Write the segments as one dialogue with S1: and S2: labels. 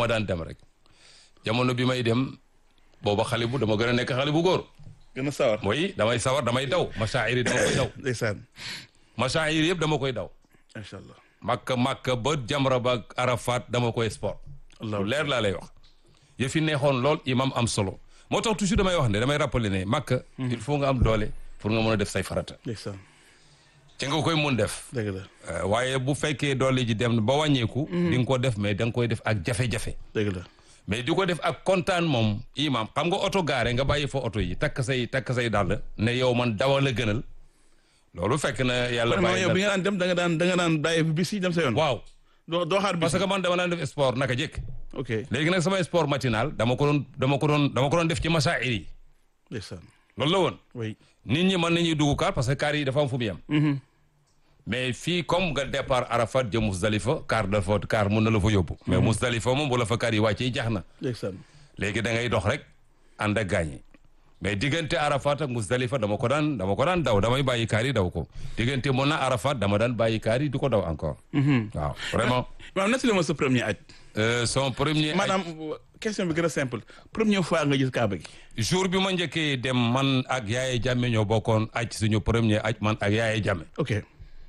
S1: dama daan dem rek jamono bi may dem booba xale bu dama gën a nekk xale bu góor
S2: gën a sawar
S1: mooy damay sawar damay daw masaayir yi dama koy daw
S2: ndeysaan
S1: masaayir yëpp dama koy daw
S2: macha allah
S1: makka makka ba jamra ba ak arafat dama koy sport lu leer laa lay wax yëf yi neexoon lool imam am solo moo tax toujours damay wax ne damay rappeler ne makka il faut nga am doole pour nga mën a def say farata
S2: ndeysaan
S1: ci nga koy mun def
S2: dëgg la
S1: Euh, waaye bu fekkee doole ji dem ba wàññeeku di nga ko def mais da nga koy def ak jafe-jafe
S2: dëgg la
S1: mais di ko def ak kontaan moom imam xam nga oto gaare nga bàyyi fa oto yi takk say takk say dàll ne yow man dawal a gënal loolu fekk na yàlla
S2: vraiment
S1: bàyyi
S2: yow bi
S1: na
S2: nga daan dem da nga daan da nga daan bàyyi bis yi dem sa yoon
S1: waaw
S2: doo doo xaar bis
S1: parce que man dama daan def sport naka jëkk
S2: ok
S1: léegi nag sama sport matinal dama ko doon dama ko doon dama ko doon def ci masaa'ir yi
S2: ndeysaan
S1: loolu la woon
S2: oui
S1: nit ñi mën nañuy dugg kaar parce que kaar yi dafa am fu mu yem mais fii comme nga départ Arafat jëm Musdalifa kaar dafa kaar mun na la fa yóbbu mais Musdalifa moom bu la fa kaar yi wàccee jax na
S2: ndeysaan
S1: léegi da ngay dox rek ànd ak gaañ yi mais diggante Arafat ak Musdalifa dama ko daan dama ko daan daw damay bàyyi kaar yi daw ko diggante mun na Arafat dama daan bàyyi kaar yi di ko daw encore waaw vraiment
S2: maanaam nettali ma sa premier aj
S1: euh, son premier
S2: maanaam question bi gën a simple première fois nga gis kaaba gi
S1: jour bi ma njëkkee dem man ak Yaaye Jamme ñoo bokkoon aj suñu premier aj man ak Yaaye Jamme
S2: ok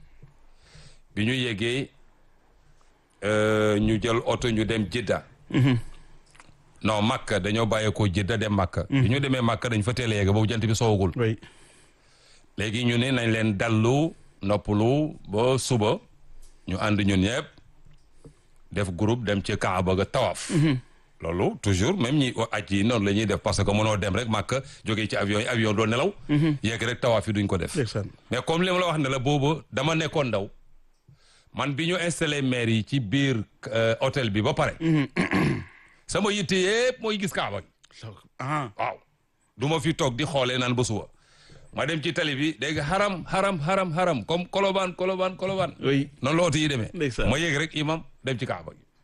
S1: bi ñu yeggee euh, ñu jël oto ñu dem Jidda non Makka dañoo bàyyeekoo Jidda dem Makka bi ñu demee Makka dañ fa teel a yegg boobu jant bi soowagul
S2: oui
S1: léegi ñu ne nañ leen dallu noppalu ba suba ñu ànd ñun ñëpp def groupe dem ci Kaaba ga tawaaf loolu toujours même ñi aj yi noonu la ñuy def parce que mënoo dem rek Makka jógee ci avion yi avion doo nelaw yegg rek tawaaf yi duñ ko def
S2: ndeysaan
S1: mais comme li ma la wax ne la boobu dama nekkoon ndaw man bi ñu installé maire yi ci biir euh, hôtel bi ba pare sama yitte yëpp mooy gis Kaaba gi
S2: ah
S1: waaw du ma fi toog di xoolee naan ba suba ma dem ci tali bi dégg nga xaram xaram xaram xaram comme kolobaan kolobaan kolobaan
S2: oui
S1: noonu la oto yi demee
S2: Ndeysaan.
S1: ma yéeg rek imam dem ci Kaaba gi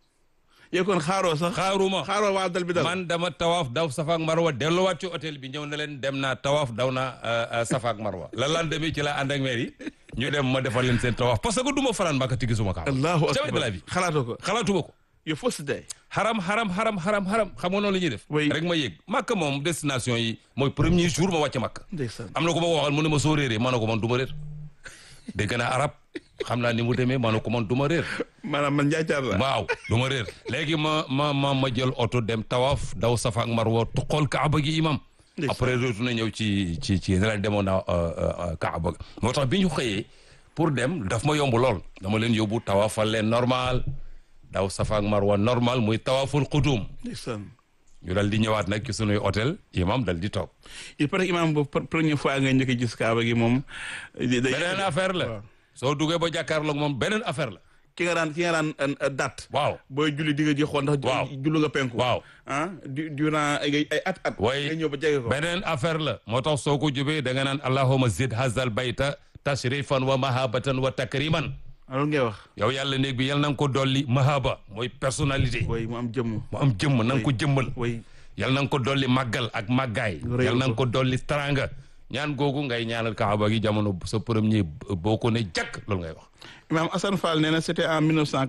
S2: yow kon xaaroo sax
S1: xaaruma
S2: xaaroo waa dal bi dal
S1: man dama tawaaf daw safa ak marwa delluwaat ci hôtel bi ñëw na leen dem naa tawaaf daw naa euh, euh, safa ak marwa la lan demee ci la ànd ak maire yi ñu dem ma defal leen seen tawaaf parce que du ma fanaan Makka ti gisuma Kaaba
S2: allahu
S1: jamais de la
S2: akbar
S1: vie
S2: xalaatoo ko
S1: xalaatuma ko
S2: yow fausse day
S1: xaram xaram xaram xaram xaram xam nga noonu la ñuy def
S2: Oui.
S1: rek ma yéeg Makka moom destination yi mooy premier jour ma wàcc Makka
S2: ndeysaan
S1: am na ko ma ko waxal mu ne ma soo réeree ma ne ko man du ma réer dégg naa arab xam naa ni mu demee ma ne ko man du ma réer
S2: maanaam man njaacaar la
S1: waaw du ma réer léegi ma ma ma ma jël oto dem tawaaf daw safa ak marwa xool kaaba gi imam
S2: Ndeysaan.
S1: après retourné ñëw ci ci ci ne leen demoon naa kaaba ga moo tax bi ñu xëyee pour dem daf ma yomb lool dama leen yóbbu tawaafal leen normal daw safa ak marwa normal muy tawaaful qudum
S2: ndeysaan
S1: ñu dal di ñëwaat nag ci sunuy hôtel imam dal di toog
S2: il paraît que imaam boobu pre- première fois nga njëkk a gis kaaba gi moom day
S1: beneen affaire la
S2: waaw.
S1: soo duggee ba jàkkaarloog moom beneen affaire la
S2: ki nga daan ki nga daan euh, date
S1: waaw
S2: booy julli di nga ji xool ndax
S1: Waaw.
S2: jullu nga penku
S1: waaw
S2: ah du durant ay ay at at
S1: way
S2: nga ñëw ba jege ko
S1: beneen affaire la moo tax soo ko jubee da nga naan allahuma zid hazal bayta tashrifan wa mahabatan wa takriman
S2: loolu ngay wax
S1: yow yàlla néeg bi yal na nga ko dolli mahaba mooy personnalité
S2: way mu am jëmm
S1: mu am jëmm na nga ko jëmmal
S2: way
S1: yal na nga ko dolli màggal ak màggaay
S2: Réew
S1: yal na nga
S2: ko.
S1: ko dolli taranga ñaan googu ngay ñaanal kaaba gi jamono sa premier boo ko ne jàkk loolu ngay wax
S2: imaam Assane Fall nee na c'était en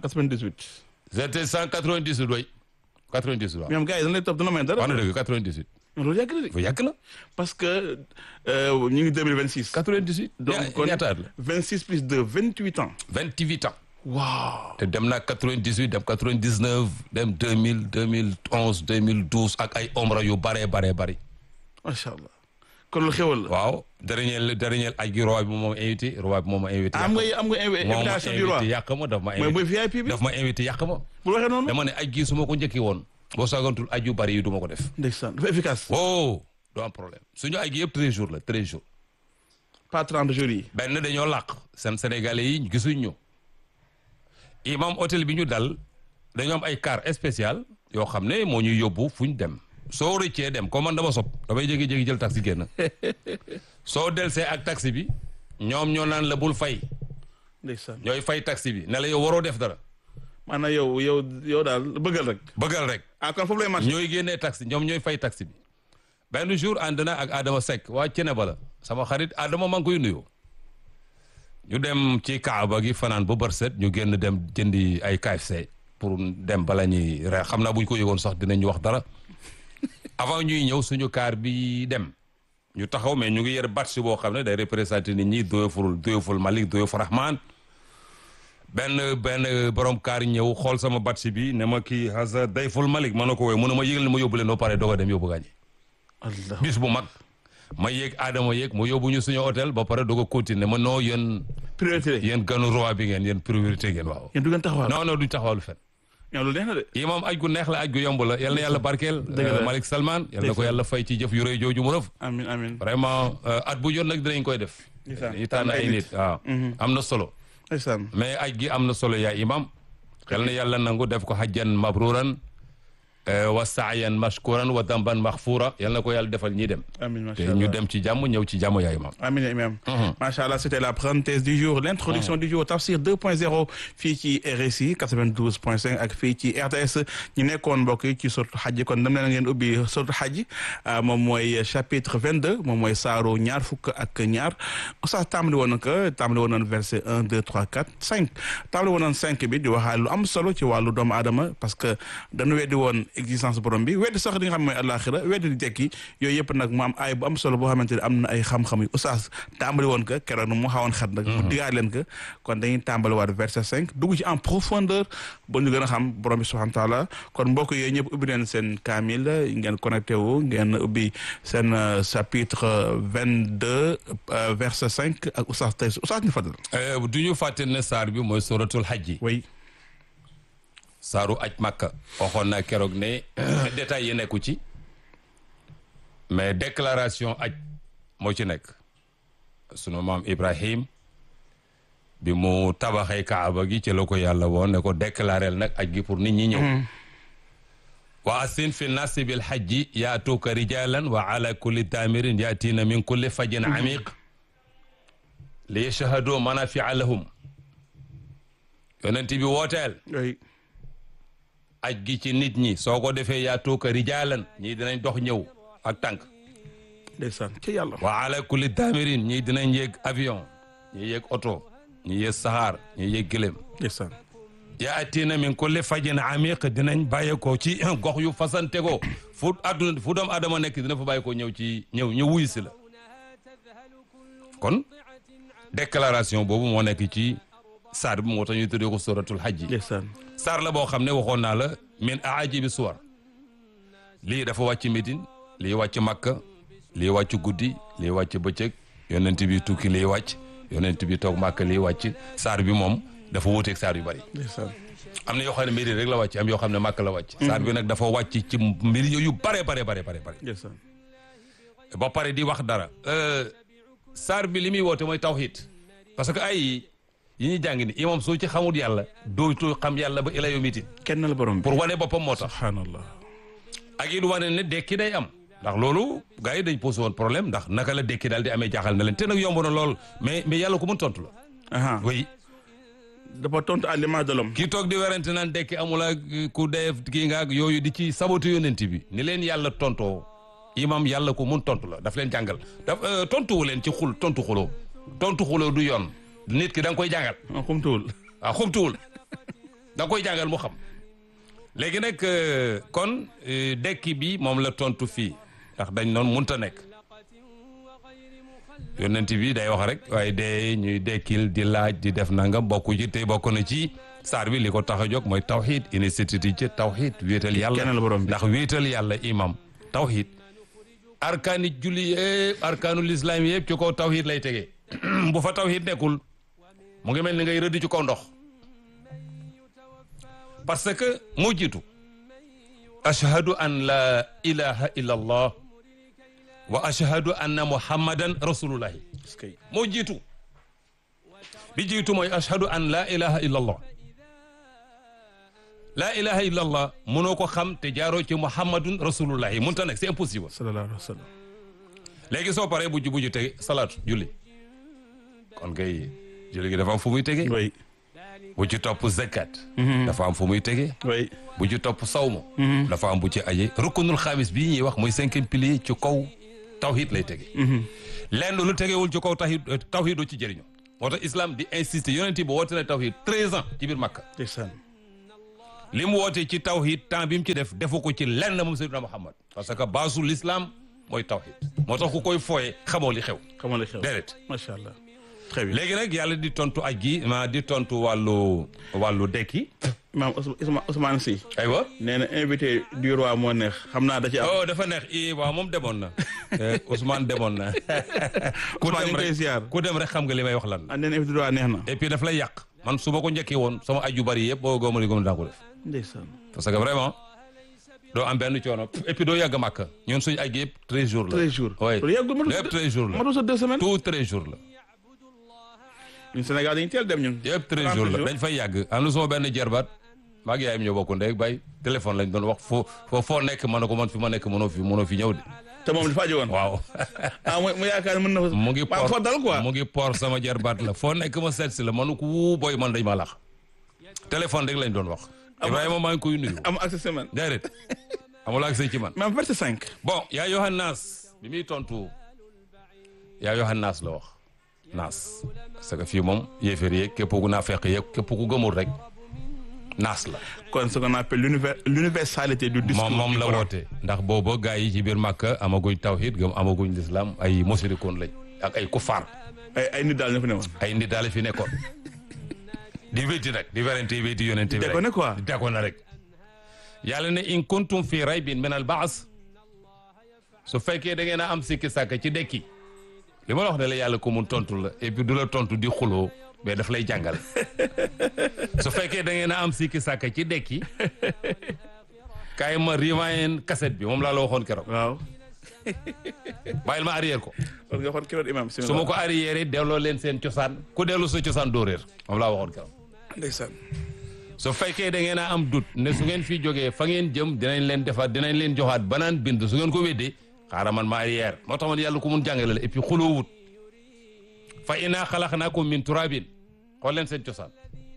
S2: 1998
S1: c'était cent quatre-vingt-dix-huit way quatre-vingt-dix-huit waaw
S2: ñoom gars yi dañ lay topp dana may dara
S1: wax na dëgg quatre-vingt-dix-huit
S2: loolu yàgg na de
S1: fa yàgg na
S2: parce que euh, ñu ngi 2026
S1: quatre-vingt-dix-huit
S2: donc kon
S1: ñaata at la
S2: 26 plus 2 28 ans
S1: vingt-huit ans
S2: waaw
S1: te dem naa 98 dem 99 dem 2000 2011 2012 ak ay omra yu bare bare bari
S2: macha allah kon lu xewal la
S1: waaw dernier dernier aj gi roi bi moom ma invité roi bi moom ma invité
S2: am nga am nga invi-
S1: moom ma
S2: invitation du roi
S1: invité yàq ma daf ma
S2: mooy mooy
S1: invité
S2: VIP bi
S1: daf ma invité yàq ma
S2: bu waxee noonu
S1: dama ne aj gi su ma ko njëkki woon boo saagantul aj yu bari yi du ma ko def
S2: ndeysaan dafa efficace
S1: wow du am problème suñu aj gi yëpp 13 jours la 13 jours
S2: pas 30 jours yi
S1: benn dañoo làq seen sénégalais yi gisuñ ñu imam hôtel bi ñu dal dañoo am ay car spécial yoo xam ne moo ñuy yóbbu fu ñu dem soo rëccee dem comme man dama sob damay jékki-jékki jël taxi génn soo delsee ak taxi bi ñoom ñoo naan la bul fay
S2: ndeysaan
S1: ñooy fay taxi bi ne la yow waroo def dara
S2: maanaam yow yow yow daal bëggal rek
S1: bëggal rek
S2: ah kon foofu lay marché
S1: ñooy génnee taxi ñoom ñooy fay taxi bi benn jour ànd na ak Adama Seck waa Ceneba la sama xarit Adama maa ngi koy nuyoo ñu dem ci Kaaba gi fanaan ba bër set ñu génn dem jëndi ay KFC pour dem bala ñuy reer xam naa bu ñu ko yëgoon sax dinañu wax dara avant ñuy ñëw suñu kaar bi dem ñu taxaw mais ñu ngi yer batch boo xam ne day représenté nit ñi doyoful doyoful Malik doyoful Rahman benn benn borom kaar ñëw xool sama batch bi ne ma kii hasa dayful Malik ma ne ko wooye mu ne ma yëgal ma yóbbu leen ba pare doog a dem yóbbu gaañi
S2: allah
S1: bis bu mag ma yéeg Adama yéeg mu yóbbu ñu suñu hôtel ba pare doog a continuer ma noo yéen
S2: priorité la
S1: yéen ganu roi bi ngeen yéen priorité ngeen waaw
S2: yéen du ngeen taxawal
S1: non non duñ taxawalu fen
S2: yow lu neex na de
S1: yi moom aj gu neex la aj gu yomb la yal na yàlla barkeel
S2: Dëgg la.
S1: Malik Salman yal na ko
S2: Dëgg la.
S1: yàlla fay ci jëf yu rëy jooju mu rëf
S2: amin amin
S1: vraiment at bu jot nag dinañ koy def
S2: Ndeysaan.
S1: dañuy tànn ay nit waaw am na solo
S2: ndeysaan
S1: mais aj gi am na solo yaa imam yal na yàlla nangu def ko hajjan mabruran eh, wa saayan mashkuran wa damban maxfura yal na ko yàlla defal ñi dem
S2: amin
S1: te
S2: macha
S1: ñu
S2: allah
S1: dem ci jàmm ñëw ci jàmm yaa imam
S2: Amin imam
S1: Mhm.
S2: macha allah c'était la parenthèse du jour l'introduction du jour Tafsir 2.0 fii ci RSI 92.5 ak fii ci RTS ñu nekkoon mbokk yi ci suratu xaj kon dem leen ngeen ubbi suratu xaj ah, moom mooy chapitre 22 moom mooy saaru ñaar fukk ak ñaar oustaz tàmbali woon na ko tàmbali woon na verset 1 2 3 4 5 tàmbali woon na 5 bi di waxaale lu am solo ci wàllu doomu aadama parce que dañu weddi woon existence borom bi weddi sax li nga xam mooy àllaaxira weddi di tekki yooyu yëpp nag mu am ay bu am solo boo xamante ne am na ay xam-xam yu oustaz tàmbali woon ko keroog mu xawoon xat nag mu digaat leen ko kon dañuy tàmbali waat verset 5 dugg ci en profondeur ba ñu gën a xam borom bi subhanahu wa taala kon mbokk yooyu ñëpp ubbi leen seen kaamil ngeen connecté wu ngeen ubbi seen euh, chapitre 22 euh, verset 5 ak oustaz tey oustaz ñu fadal
S1: Eh, du ñu fàtte ne saar bi mooy suratul hajji
S2: oui
S1: saaru aj makka waxoon naa keroog ne détails yi nekku ci mais déclaration aj moo ci nekk sunu maam Ibrahim bi mu tabaxee kaaba gi ci la ko yàlla woon ne ko déclarel nag aj gi pour nit ñi ñëw wa asin fi nasi bil hajji yaatuuka rijalan wa ala kulli daamirin yaatiina min kulli fajin amiq li yashhadu manafia lahum yonent bi wooteel
S2: oui
S1: aj gi ci nit ñi soo ko defee yaatuuka rijaalan ñii dinañ dox ñëw ak tànk
S2: ndeysaan ci yàlla
S1: wa ala kulli daamirin ñii dinañ yéeg avion ñii yéeg oto ñii yéeg saxaar ñii yéeg gëlëm
S2: ndeysaan
S1: yaatiina min kulli fajin amiq dinañ bàyyeekoo ci gox yu fasante ko fu àdduna fu doom adama nekk dina fa bàyyeekoo ñëw ci ñëw ñëw wuyu si la kon déclaration boobu moo nekk ci saar bi moo tax ñu tuddee ko suratul hajji
S2: ndeysaan
S1: saar la boo xam ne waxoon naa la min aajibi suwar lii dafa wàcc Médine lii wàcc Makka lii wàcc guddi lii wàcc bëccëg yonent bi tukki lii wàcc yonent bi toog Makka lii wàcc saar bi moom dafa wuuteeg saar yu bari
S2: ndeysaan
S1: am na yoo xam ne Médine rek la wàcc am yoo xam ne Makka la wàcc saar bi nag dafa wàcc ci mbir yu bare bare bare bare bare
S2: ndeysaan
S1: ba pare di wax dara euh, saar bi li muy woote mooy tawhid parce que ay yi ñuy jàng ni imam soo ci xamul yàlla dootu xam yàlla ba ila yawmi din
S2: kenn la borom bi
S1: pour wane boppam moo tax
S2: subhanallah
S1: ak it wane ne dekki day am ndax loolu gars yi dañ posé woon problème ndax naka la dekki daal di amee jaaxal na leen te nag yomb na lool mais mais yàlla ko mën tontu la
S2: aha
S1: oui
S2: dafa tontu à l'image de l'homme
S1: kii toog di werante naan dekki amul ak ku def kii nga ak yooyu di ci saboté yonent bi ni leen yàlla tontoo imam yàlla ko mun tontu la daf leen jàngal daf euh, tontuwu leen ci xul tontu xuloo tontu xuloo du yoon nit ki da nga koy jàngal
S2: ah xumtuwul
S1: waaw xumtuwul da nga koy jàngal mu xam léegi nag euh, kon euh, dekki bi moom la tontu fii ndax dañ noon munta nekk yonent bi day wax rek waaye de ñuy dekkil di laaj di def nangam bokku ci te bokk na ci saar bi li ko tax a jóg mooy tawxid initiative ci tawxid wéetal yàlla
S2: Kenn la borom bi.
S1: ndax wéetal yàlla imam tawxid arkaani julli yëpp arkaanul islam yëpp ci kaw tawxid lay tegee bu fa tawxid nekkul mu ngi mel ni ngay rëdd ci kaw ndox parce que moo jiitu ashhadu an la ilaha illa allah wa ashhadu anna muhammadan rasulullahi
S2: est-ce que
S1: moo jiitu bi jiitu mooy ashhadu an la ilaha illa allah la ilaha illa allah mënoo ko xam te jaaroo ci muhammadun rasulullahi mënta nekk c'est impossible
S2: sallallahu alayhi wa sallam
S1: léegi soo paree bu ju bu ju tege salaatu julli kon kay julli gi dafa am fu muy tege
S2: oui
S1: bu ci topp zakat dafa am fu muy tege
S2: oui
S1: bu ci topp sawma dafa am bu ci aje rukkunul xaamis bii ñuy wax mooy cinquième pilier ci kaw tawhid lay tege lenn lu tegewul ci kaw tawhid tawhid doo ci jëriñu moo tax islam di insister yonent bi woote na tawhid treize ans ci biir Makka
S2: ndeysaan
S1: li mu woote ci tawhid temps bi mu ci def defu ko ci lenn moom Seydina Muhammad parce que baasu l'islam mooy tawhid moo tax ku koy fooye xamoo li xew
S2: xamal li xew
S1: déedéet
S2: macha allah très bien
S1: léegi nag yàlla di tontu aj gi ma di tontu wàllu wàllu dekki
S2: maam Ousmane Ousmane Sy
S1: aywa
S2: nee na invité du roi moo neex xam naa da ci am
S1: oh dafa neex i waaw moom demoon na Eh, Ousmane demoon na ku
S2: Ousmane ñu
S1: dem
S2: ngi koy
S1: rek
S2: ziar
S1: ku dem rek xam nga li may wax lan la
S2: ah nee na invité du roi neex na
S1: et puis daf lay yàq man su ma ko njëkkee woon sama aju bari yëpp boo góoma li góom daa ko def
S2: ndeysaan
S1: parce que vraiment doo am benn coono et puis doo yàgg màkk ñun suñu aj yëpp treize jours la
S2: treize jours
S1: oui
S2: loolu yàggul matul
S1: lépp treize jours la
S2: matul sa deux semaines
S1: tout treize jours la
S2: ñun Sénégal dañu teel dem ñun
S1: yëpp treize jours la dañ fay yàgg am na sama benn jerbaat maa ngi yaayam ñoo bokk ndey bay téléphone lañ doon wax foo foo foo nekk ma ne ko man fi ma nekk mënoo fi mënoo fi ñëw de
S2: te moom dafa aju woon
S1: waaw
S2: ah mu mu yaakaar mën na fa
S1: mu ngi
S2: maa foo dal quoi
S1: mu ngi por sama jarbaat la foo nekk ma seet si la manu ko wuu boy man dañ ma lax téléphone rek lañ doon wax Ibrahima maa ngi koy nuyu
S2: am accès semaine
S1: déedéet amul accès ci man
S2: même verset cinq
S1: bon yaa Yohannas bi muy tontu yaa Yohannas la wax naas parce que fii moom yéeféer yeeg képp ku naa fekk yeeg képp ku gëmul rek naas la
S2: kon ce qu'on appelle l'univers l'universalité du discours
S1: moom moom
S2: du
S1: la
S2: Coran.
S1: woote ndax booba gars yi ci biir Màkka amaguñ tawhid gëm amaguñ lislaam ay musrikoon lañ ak ay kufaar
S2: ay ay nit daal ñoo fi ne woon
S1: ay nit daal fi nekkoon di wéti nag di werante wéti yonente bi
S2: dégg ne quoi
S1: di deko na rek yàlla ne in kuntum fi raybin min al baas su fekkee da ngeen a am sikki sàkk ci dekki li ma la wax ne la yàlla ko mun tontu la et puis du la tontu di xuloo mais daf lay jàngal su fekkee da ngeen a am sikki sàkk ci dekki kaay ma riwaayen cassette bi moom laa la waxoon keroog
S2: waaw
S1: bàyyil ma arrière ko
S2: kon nga xool kiroot imam
S1: su ma ko arrière delloo leen seen cosaan ku dellu sa cosaan doo réer moom laa waxoon keroog
S2: ndeysaan
S1: su fekkee da ngeen a am doute ne su ngeen fi jógee fa ngeen jëm dinañ leen defaat dinañ leen joxaat banaan bind su ngeen ko weddee xaaral man ma arrière moo tax man yàlla ku mun jàngale la et puis xuloo wut fa inaa xalaqnaakum min turabin xool leen seen cosaan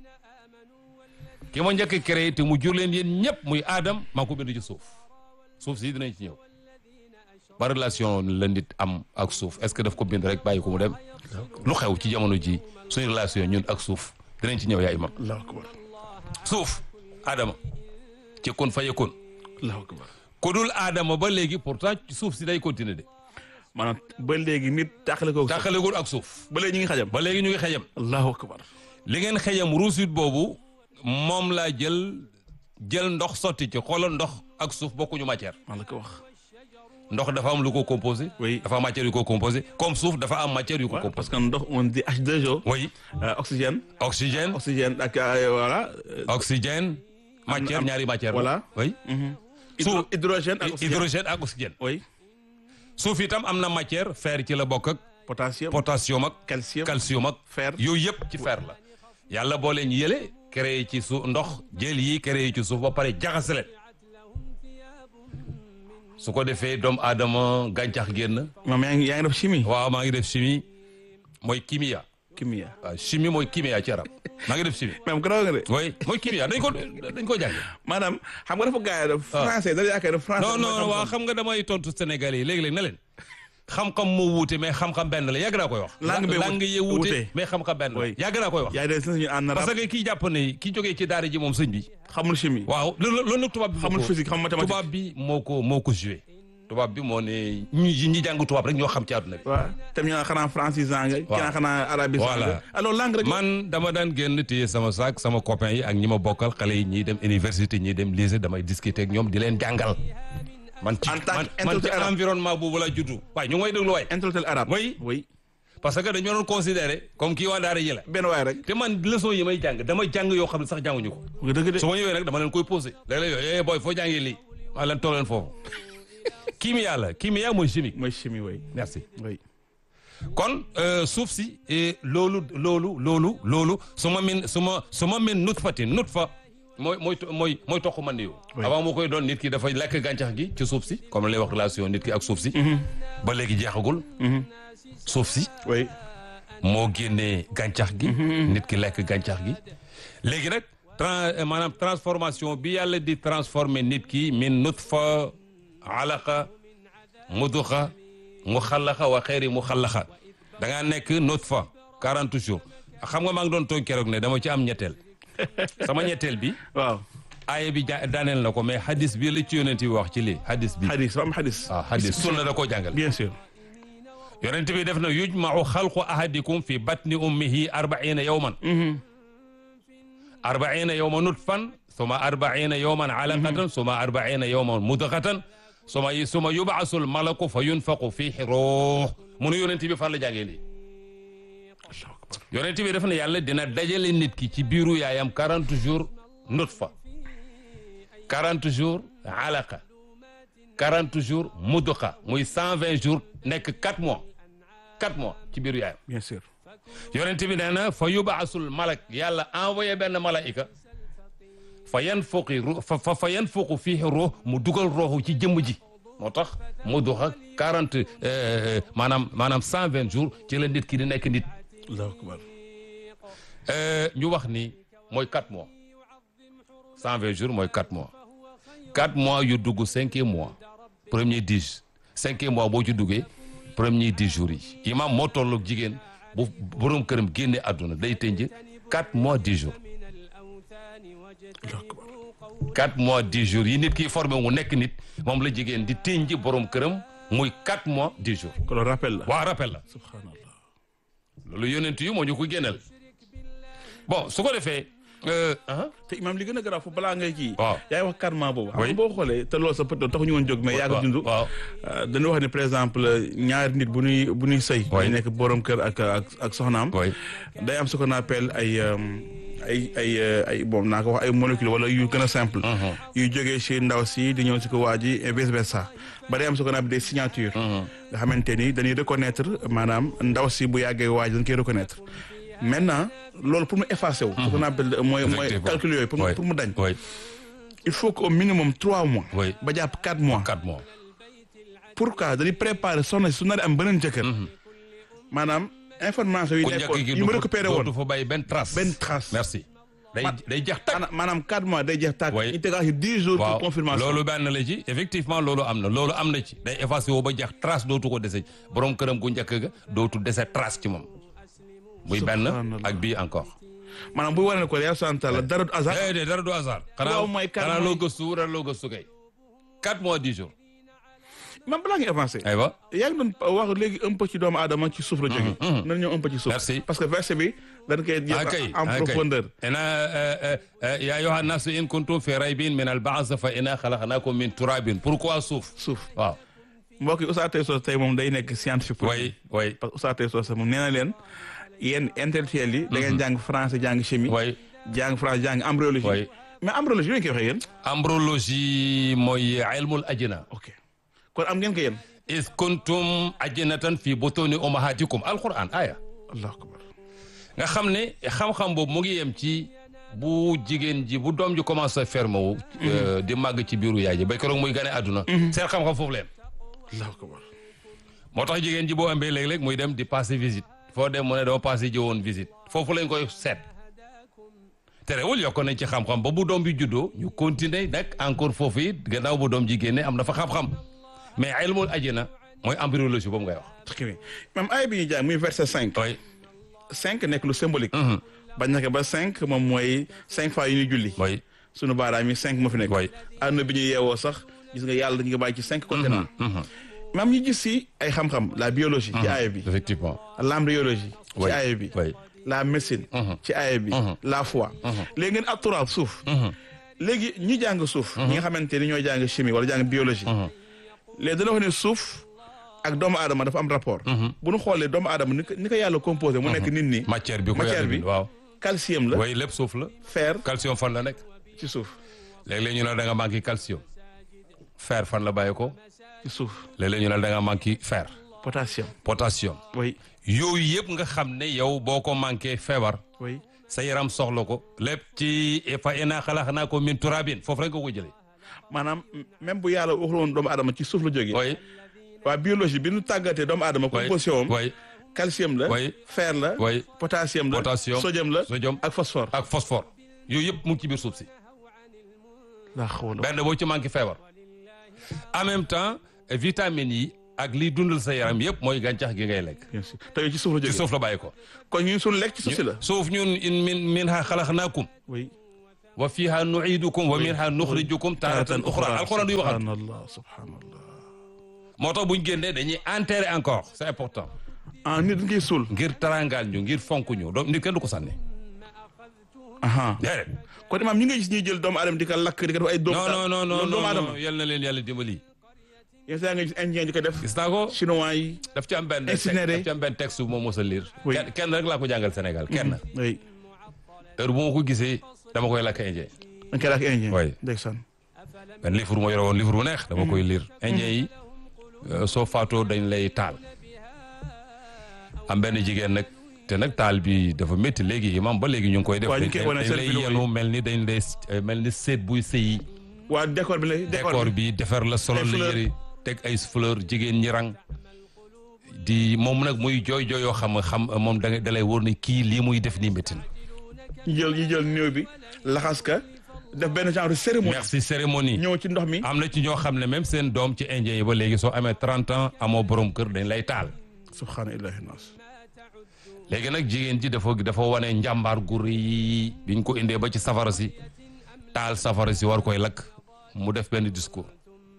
S1: ki ma njëkk créé te mu jur leen yéen ñëpp muy aadam maa ko bind ci suuf suuf si dinañ ci ñëw ba relation la nit am ak suuf est-ce que daf ko bind rek bàyyi ko mu dem lu xew ci jamono ji suñu relation ñun ak suuf dinañ ci ñëw yaa imam
S2: allahu akbar
S1: suuf Adama ci kun fa yekun
S2: allahu akbar
S1: ku dul Adama ba léegi pourtant suuf si day continuer de
S2: maanaam ba léegi nit tàqale ko
S1: tàqalegul ak suuf
S2: ba léegi ñu ngi xajam
S1: ba léegi ñu ngi xëyam
S2: allahu akbar
S1: li ngeen xëyam ruusit boobu moom laa jël jël ndox sotti ci xoolal ndox ak suuf bokkuñu matière
S2: maa la ko wax
S1: ndox dafa am lu ko composé
S2: Oui.
S1: dafa am matière yu ko composé comme suuf dafa am matière yu ko
S2: Ouais, parce
S1: composé
S2: que ndox on dit H2O
S1: oui
S2: euh, oxygène
S1: oxygène
S2: oxygène ak euh, voilà euh,
S1: oxygène matière
S2: am-
S1: ñaari matière la.
S2: voilà.
S1: oui
S2: hydro-
S1: Suuf.
S2: hydrogène ak oxygène
S1: hydrogène ak oxygène
S2: oui
S1: suuf itam am na matière fer ci la bokk ak
S2: potassium
S1: potassium ak
S2: calcium
S1: calcium ak
S2: fer
S1: yooyu yëpp ci fer la yàlla boo leen yële créé ci suuf ndox jël yi créé ci suuf ba pare jaxase leen su ko defee doomu aadama gàncax génn
S2: moom yaa ngi yaa ngi def chimie
S1: waaw maa ngi def chimie mooy kimia
S2: chimie
S1: waaw chimie mooy kimia ci arab maa ngi def chimie
S2: même garaaw nga de
S1: oui mooy kimia dañ ko dañ ko jàng
S2: maanaam xam nga dafa gars yi def français da yaakaar ne français
S1: non
S2: mooy
S1: non
S2: xam-xam.
S1: waaw xam nga damay tontu Sénégalais yi léegi-léeg na leen xam-xam moo wuute mais xam-xam benn la yàgg naa koy wax
S2: Langue bee
S1: langue yi wuute
S2: wuute.
S1: mais xam-xam benn la
S2: Oui.
S1: yàgg naa koy wax
S2: yaa ngi def si ñu en arabe
S1: parce que kii jàpp ne kii jógee ci daara ji moom sëñ bi
S2: xamul chimie
S1: waaw loolu loolu nag tubaab bi moo
S2: xamul
S1: ko-
S2: physique xamul mathématique
S1: tubaab bi moo ko moo ko joué tubaab bi moo ne ñi ñi jàng tubaab rek ñoo xam ci àdduna bi
S2: waaw tam ñu naan xanaa francisant nga kii
S1: Waaw.
S2: naan xanaa arabisant
S1: Voilà.
S2: nga alors langue rek
S1: man dama daan génn téye sama saak sama copain yi ak ñi ma bokkal xale yi ñiy dem université ñiy dem lycée damay discuter ak ñoom di leen jàngal man ci
S2: En tant
S1: man
S2: que
S1: man ci
S2: intellectuel arabe.
S1: environnement boobu la juddu waaye ñu ngi may déglu waay
S2: intellectuel arabe
S1: Oui.
S2: oui
S1: parce que dañoo doon considéré comme kii waa daara ji la
S2: benn waay rek
S1: te man leçon yi may jàng dama jàng yoo xam ne sax jànguñu ko
S2: nga dëgg de
S1: su ma ñëwee nag dama leen koy posé léeg-léeg yooyu eh booy foo jàngee lii maa leen toog leen foofu kimia la kimia mooy chimique
S2: mooy chimie oui
S1: merci
S2: oui
S1: kon euh, suuf si eh, loolu loolu loolu loolu su ma min su ma su ma min nut fati nut fa mooy mooy mooy mooy toq man yow
S2: Oui.
S1: avant moo koy doon nit ki dafay lekk gàncax gi ci suuf si comme lay wax relation nit ki ak suuf si ba léegi jeexagul suuf si
S2: oui
S1: moo génnee gàncax gi nit ki lekk gàncax gi léegi nag tran maanaam transformation bi yàlla di transformer nit ki min nutfa alaqa muduxa mu xallaxa wa xeeri mu xallaxa da ngaa nekk nutfa 40 jours xam nga maa ngi doon toog keroog ne dama ci am ñetteel sama ñetteel bi
S2: waaw
S1: aaya bi ja daaneel na ko mais hadis bi la ci yonent bi wax ci lii hadis bi
S2: hadis ba am hadis
S1: waaw hadis sunna da koo jàngale
S2: bien sûr
S1: yonent bi def na yujmau xalqu ahadikum fi batni ummihi arbaina yawman arbaina yawman nutfan suma arbaina yawman alaqatan suma arbaina yawman mudghatan suma suma yubasul malaku fa yunfaqu fihi ruux munu yonent bi fan la jàngee lii yonent bi def na yàlla dina dajale nit ki ci biiru yaayam 40 jours nutfa 40 jours alaqa 40 jours mudqa muy 120 jours nekk 4 mois 4 mois ci biiru yaayam
S2: bien sûr
S1: yonent bi nee na fa yubaasul malak yàlla envoyé benn malaika fa yanfuqi ru fa fa yanfuqu fiihi ruux mu dugal ruuxu ci jëmm ji moo tax mudqa 40 maanaam maanaam 120 jours ci la nit ki di nekk nit
S2: allahu akbar
S1: ñu wax ni mooy 4 mois 120 jours mooy 4 mois 4 mois yu dugg cinquième mois premier 10 cinquième mois boo ci duggee premier 10 jours yi imam moo tollu jigéen bu borom këram génne àdduna day tënj 4 mois 10 jours
S2: allahu akbar
S1: 4 mois 10 jours yi nit ki formé wu nekk nit moom la jigéen di tënj borom këram muy 4 mois 10 jours
S2: kon loolu rappel la
S1: waa rappel la
S2: subhanallah
S1: loolu yonent yu moo ñu ko génneel bon su ko defee ah
S2: te imam li gën a garaaw foofu balaa ngay kii
S1: waaw
S2: yaay wax karma boobu xam
S1: Oui.
S2: nga boo xoolee te loolu sa peut taxu ñu woon jóg mais yaa ngi dund
S1: waaw
S2: dañu wax ne par exemple ñaari nit bu ñuy bu ñuy sëy
S1: Oui.
S2: ñu nekk borom kër ak ak ak soxnaam
S1: oui
S2: day am ce qu'on appelle ay euh, ay ay euh, ay bon naa ko wax ay molécules wala yu gën a simple yuy jógee ci ndaw si di ñëw si ko waa ji et vice versa ba day am ce qu'on appelle des signatures nga xamante ni dañuy reconnaître maanaam ndaw si bu yàggee waa ji dañ koy reconnaître maintenant loolu pour mu effacer wu ce qu'on appelle mooy mooy
S1: Effectivement.
S2: calcul yooyu pour mu
S1: Oui.
S2: pour mu dañ
S1: oui
S2: il faut que au minimum trois mois
S1: Oui.
S2: ba jàpp quatre mois
S1: 4 mois
S2: pourquoi dañuy préparer soxna si su nar a am beneen jëkkër maanaam information yi
S1: ku njëkk
S2: nekkoon
S1: gi
S2: yi mu récupéré woon
S1: dootu fa bàyyi benn trace
S2: benn trace
S1: merci day
S2: Ma-
S1: day jeex tàkk
S2: maanaam maanaam quatre mois day jeex tàkk
S1: Oui.
S2: ñu tegaat ci dix jours
S1: waaw
S2: pour confirmation
S1: loolu benn la ci effectivement loolu am na loolu am na ci day effacé woo ba jeex trace dootu ko dese borom këram gu njëkk ga dootu dese trace ci moom muy benn
S2: Subhanallah.
S1: ak bii encore
S2: maanaam buy wane ne ko yàlla subhanahu wa taala dara du hasard
S1: eh de dara du hasard xanaa
S2: Waaw, mooy quatre
S1: xanaa
S2: mois
S1: loo
S2: yi.
S1: gëstu dara loo gëstu kay quatre mois dix jours
S2: même balaa ngi avancé
S1: aywa
S2: yaa ngi doon wax léegi un peu ci doomu aadama ci suuf la jóge nan ñëw un peu ci suuf
S1: Merci.
S2: parce que verset bi dañ koy
S1: ah kay
S2: jël en
S1: ah kay
S2: profondeur
S1: ina ya ayyuha nnasu in kuntum fi raybin min al ba'th fa inna khalaqnakum min turabin pourquoi suuf
S2: suuf
S1: waaw
S2: mbokk yi Oustaz Tay Socé tey moom day nekk scientifique pour
S1: way way
S2: parce que Oustaz Tay Socé moom nee na leen yéen intellectuels yi da ngeen jàng français jàng chimie
S1: way
S2: jàng français jàng embryologie
S1: way
S2: mais embryologie yooyu koy waxee yéen
S1: embryologie mooy ilmul ajina
S2: ok kon am ngeen ko yéen
S1: is kuntum ajinatan fi butuni ummahatikum alquran aya
S2: allahu akbar
S1: nga xam ne xam-xam boobu mu ngi yem ci bu jigéen ji bu doom ji commencé ferme wu euh, di màgg ci biiru yaay ji ba keroog muy gane àdduna seen xam-xam foofu leen
S2: allahu akbar
S1: moo tax jigéen ji boo ëmbee léeg-léeg muy dem di passer visite foo dem mu ne dama passé ji woon visite foofu lañ koy seet terewul yokk nañ ci xam-xam ba bu doom bi juddoo ñu continuer nag encore foofu it gannaaw bu doom ji génne am na fa xam-xam mais ilmul ajina mooy embryologie boobu ngay wax.
S2: très bien même ay bi ñuy jàng muy verset cinq
S1: oui
S2: cinq nekk lu symbolique bañ naka ba cinq moom mooy cinq fois yu ñuy julli
S1: oui
S2: sunu baaraam yi cinq moo fi nekk
S1: Oui.
S2: àdduna bi ñu yeewoo sax gis nga yàlla dañu ko bàyyi ci cinq continents maam ñu gis si ay xam-xam la biologie ci aaya bi
S1: effectivement.
S2: l'embryologie ci
S1: Oui.
S2: aaya bi
S1: oui
S2: la médecine ci aaya bi la foi léegi ngeen ak turaab suuf léegi ñi jàng suuf ñi nga xamante ni ñooy jàng chimie wala jàng biologie léegi dana wax ne suuf ak doomu aadama dafa am rapport bu ñu xoolee doomu aadama ni ko ni ko yàlla composé mu nekk nit ni
S1: matière bi ko
S2: matière
S1: yàlla
S2: bi
S1: bind waaw.
S2: calcium la
S1: oui lépp suuf la.
S2: fer
S1: calcium fan la nekk.
S2: ci suuf
S1: léeg-léeg ñu ne da nga manqué calcium. fer fan la bàyyi ko.
S2: ci suuf
S1: léeg-léeg ñu ne da nga manqué fer.
S2: potassium
S1: potassium.
S2: oui
S1: yooyu yëpp nga xam ne yow boo ko manqué feebar.
S2: oui
S1: sa yaram soxla ko. lépp ci fa inna xalaqnaakum min turabin foofu rek nga ko jëlee.
S2: maanaam même bu yàlla waxul woon doomu aadama ci suuf la jógee
S1: oui
S2: waa biologie bi ñu tàggatee doomu aadama
S1: oui
S2: composition am
S1: oui
S2: calcium la
S1: Oui.
S2: fer la
S1: oui
S2: potassium la
S1: Potassium,
S2: sodium la
S1: sodium.
S2: ak phosphore
S1: ak phosphore. yooyu yëpp mu ngi ci biir suuf si.
S2: laa xawla
S1: benn boo ci manqué feebar. en même temps vitamines yi ak liy dundal sa yaram yëpp mooy gàncax gi ngay lekk.
S2: bien sûr te yow ci suuf la
S1: ci
S2: jógee
S1: suuf la bàyyi ko.
S2: kon ñun suñu lekk ci suuf si la
S1: suuf ñun in min min ha xalaqnaakum
S2: oui
S1: wa fiha nuidukum wa minha nuxrijukum taratan uxra alquran duy waxat
S2: subhanallah subhanallah
S1: moo tax buñ génnee dañuy enterrer encore c'est important
S2: ah nit ngay suul
S1: ngir tarangaal ñu ngir fonk ñu donc nit kenn du ko sànni
S2: aha
S1: déedéet
S2: kon imaam ñi nga gis ñuy jël doomu aadama di ko lakk di ko def ay doomu
S1: non non non non
S2: doomu aadama
S1: non yal na leen yàlla dimbali
S2: yenn saa nga gis indien di ko def
S1: gis naa ko
S2: chinois yi
S1: daf ci am benn
S2: Incinéré.
S1: daf ci am benn texte bu ma mos a lire
S2: Oui.
S1: kenn kenn rek laa ko jàngal Sénégal kenn
S2: oui
S1: heure bu ma ko gisee dama koy lakk indien
S2: dañ koy lakk indien
S1: Oui.
S2: ndeysaan
S1: benn livre bu ma yore woon livre bu neex dama koy lire indien yi euh, soo faatoo dañ lay taal am benn jigéen nag te nag taal bi dafa métti léegi imam ba léegi ñu ngi koy def
S2: Waaw, ñu
S1: dañ
S2: ngi koy wane
S1: dañ
S2: seen
S1: lay
S2: vidéo yi.
S1: yenu mel ni dañ lay euh, mel ni seet buy sëyi
S2: waa décor bi la
S1: décor bi defar la solo
S2: Ay
S1: la
S2: fleur.
S1: yëri teg ay fleur jigéen ñi rang di moom nag muy jooy jooy yoo xam xam moom da da lay wóor ni kii lii muy def nii métti na
S2: ñu jël ñu jël néew bi laxas ka def benn genre cérémonie
S1: merci cérémonie
S2: ñëw ci ndox mi
S1: am na ci ñoo xam ne même seen doom ci indien yi ba léegi soo amee 30 ans amoo borom kër dañ lay taal
S2: subhaana illahi nas
S1: léegi nag jigéen ji dafa dafa wane njàmbaar gu rëy biñ ko indee ba ci safara si taal safara si war koy lakk mu def benn discours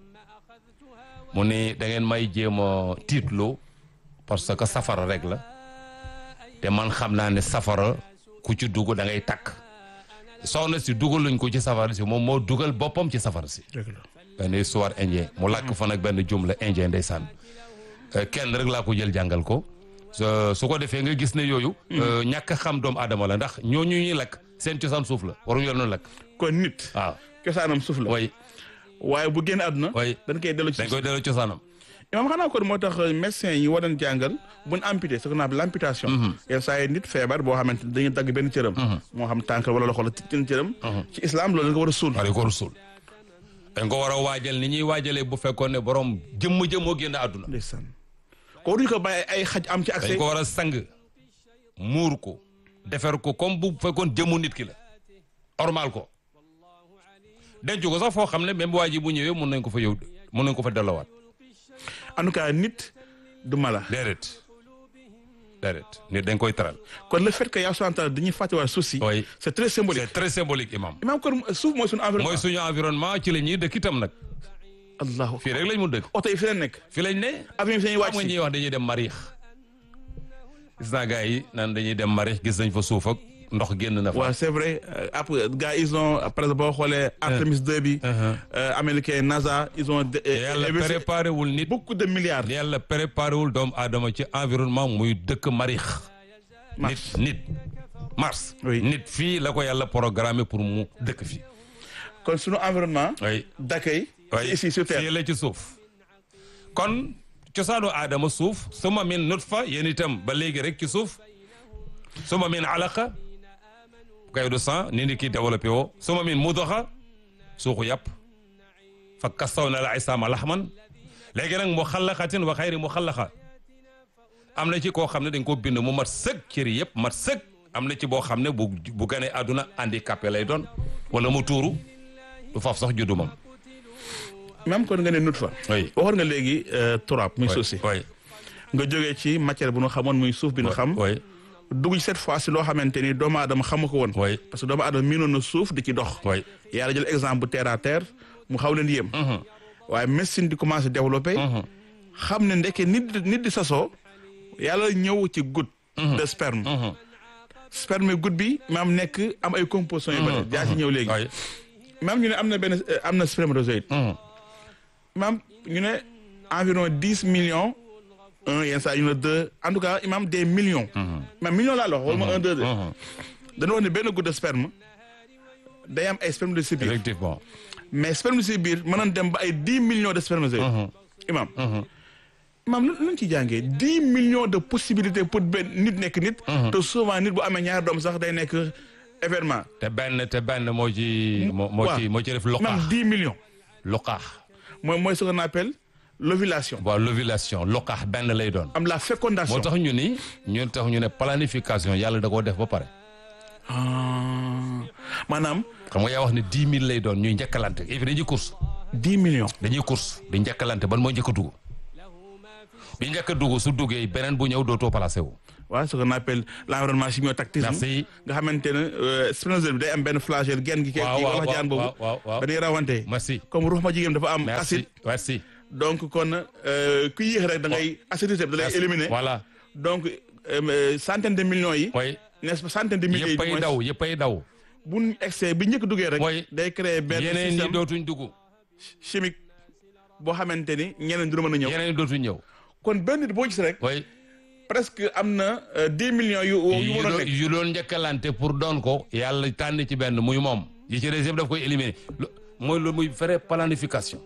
S1: mu ni da ngeen may jéem a tiitloo parce que safara rek la te man xam naa ne safara ku ci dugg da ngay takk soxna si dugaluñ ko ci safara si moom moo dugal boppam ci safara si
S2: dëgg la
S1: benn histoire indien mu làkk fa nag benn jumla indien ndeysaan Euh, kenn rek laa ko jël jàngal ko su- su ko defee nga gis ne yooyu euh, ñàkk a xam doomu aadama la ndax ñooñu ñuy lakk seen cosaan suuf la waruñu leen noonu lakk
S2: kon nit
S1: waaw
S2: cosaanam suuf la
S1: way
S2: waaye bu génn àdduna
S1: way
S2: dañ koy dellu ci
S1: dañ koy delloo cosaanam
S2: imaam xanaa kon moo tax médecin yi war nañ jàngal buñ amputé ce qu'on appelle l'amputation yenn saa yi nit feebar boo xamante ni dañuy dagg benn cëram moo xam tànk wala loxo la ci cëram ci islam loolu dañ ko war a suul
S1: wala ko rusul dañ ko war a waajal ni ñuy waajalee bu fekkoon ne borom jëmm jëmmoo génn àdduna
S2: ndeysaan ko waruñu ko bàyyi ay xaj am ci
S1: dañ
S2: accès
S1: ko war a sang muur ko defer ko comme bu fekkoon jëmmu nit ki la ormal ko denc ko sax foo xam ne même waa ji bu ñëwee mun nañ ko fa yow mun nañ ko fa delloowaat
S2: en tout cas nit du mala
S1: déedéet déedéet nit dañ koy teral
S2: kon le fait que yaa subhanahu dañuy fàttewaat suuf si
S1: Oui.
S2: c'est très symbolique
S1: c'est très symbolique imam
S2: imaam kon suuf mooy suñu environnement
S1: mooy suñu environnement ci la ñuy dëkk itam nag
S2: allahu
S1: fii rek lañ mun dëkk
S2: oto yi fi leen nekk
S1: fii lañ ne
S2: avion yi fi lañuy
S1: xam
S2: wàcc
S1: nga
S2: si
S1: ñuy wax dañuy dem mariix gis naa gars yi naan dañuy dem mariix gis nañ fa suuf ak ndox génn na fa
S2: waaw c'est vrai euh, après gars ils ont par exemple boo xoolee Artemis 2 bi euh, américain NASA ils ont de- euh,
S1: yàlla
S2: investi
S1: préparé wul nit
S2: beaucoup de milliards
S1: yàlla préparé wul doomu aadama ci environnement muy dëkk mariix nit
S2: Mars.
S1: nit mars
S2: Oui.
S1: nit fii la ko yàlla programmé pour mu dëkk fii
S2: kon suñu environnement
S1: oui
S2: d'accueil
S1: oui
S2: c'est ici sur terre
S1: fii la ci suuf kon cosaanu aadama suuf suma min nutfa yéen itam ba léegi rek ci suuf suma min alaqa kay du sang ni ni kii développé woo suma min mudoxa suuxu yàpp fa kastaw na la isaama laxman léegi nag mu xallaqatin wa xayri mu xallaqa am na ci koo xam ne dañ ko bind mu mat sëg cëri yëpp mat sëg am na ci boo xam ne bu bu ganee àdduna handicapé lay doon wala mu tuuru du faf sax juddu moom
S2: même kon nga ne nut fa
S1: oui
S2: waxoon nga léegi euh, turab muy suuf si
S1: oui
S2: nga jógee ci matière bu nu xamoon muy suuf bi nu xam
S1: oui
S2: dugg ci cette fois si loo xamante ni doomu aadama xamu ko woon
S1: oui
S2: parce que doomu aadama miinoon na suuf di ci dox
S1: oui
S2: yàlla jël exemple bu terre à terre mu xaw leen yéem waaye médecine di commencé développé xam ne ndeke nit di nit di sasoo yàlla ñëw ci goutte de sperme sperme goutte bi maam nekk am ay compositions yu bëri jaa ci ñëw léegi
S1: oui
S2: maam ñu ne am na benn euh, am na spermatozoïde maam ñu ne environ dix millions un yenn saa yu ne deux en tout cas imam des millions maam millions laa la wax wala ma un deux de dañu wax ne benn goutte de sperme day am ay sperme de si biir
S1: effectivement
S2: mais sperme si biir mën nañ dem ba ay dix millions de spermatozoïdes imam imam lu luñ ci jàngee dix millions de possibilités pour benn nit nekk nit te souvent nit bu amee ñaari doom sax day nekk événement
S1: te benn te benn moo ci moo moo ci
S2: waaw.
S1: moo ci def
S2: même
S1: luqaax
S2: dix millions
S1: luqaax
S2: mooy mooy ce qu'on appelle l'ovulation
S1: waaw l'ovulation luqaax benn lay doon
S2: am la fécondation
S1: moo tax ñu ni ñu tax ñu ne planification yàlla da koo def ba pare
S2: Ah, maanaam
S1: xam nga yaa wax ne dix mille lay doon ñuy njëkkalante et puis dañuy course
S2: dix millions
S1: dañuy course di njëkkalante ban moo njëkk a dugg bi njëkk a dugg su duggee beneen bu ñëw dootoo placé wu.
S2: waaw ce qu'on appelle l'environnement chimiotactisme
S1: Merci.
S2: nga xamante ne spermatozoïde bi day am benn flagelle genn gi.
S1: waaw
S2: kii
S1: waaw
S2: wala jaan boobu.
S1: waaw waaw waaw.
S2: dañuy rawante.
S1: merci
S2: comme ruux ma jigéen dafa am acide.
S1: merci merci.
S2: donc kon euh, ku yéex rek da ngay acidité bi da lay
S1: merci.
S2: éliminer.
S1: voilà
S2: donc euh, centaine de millions yi.
S1: mooy
S2: n'est-ce pas centaine de milliers yi. du
S1: yëppay
S2: moins,
S1: daw yëppay daw.
S2: bu ñu excès bi njëkk duggee rek.
S1: mooy
S2: day créer benn
S1: yeneen ñi
S2: système
S1: dootuñ dugg
S2: chimique boo xamante ni ñeneen du mën a ñëw.
S1: yeneen ñi dootuñ ñëw.
S2: kon benn nit boo gis rek.
S1: mooy
S2: presque am na euh, dix millions yu yu
S1: yu
S2: mën a
S1: doon
S2: nekk.
S1: yu doon njëkkalante pour doon ko yàlla tànn ci benn muy moom yi ci des yëpp daf koy éliminer lu- mooy lu muy faire planification.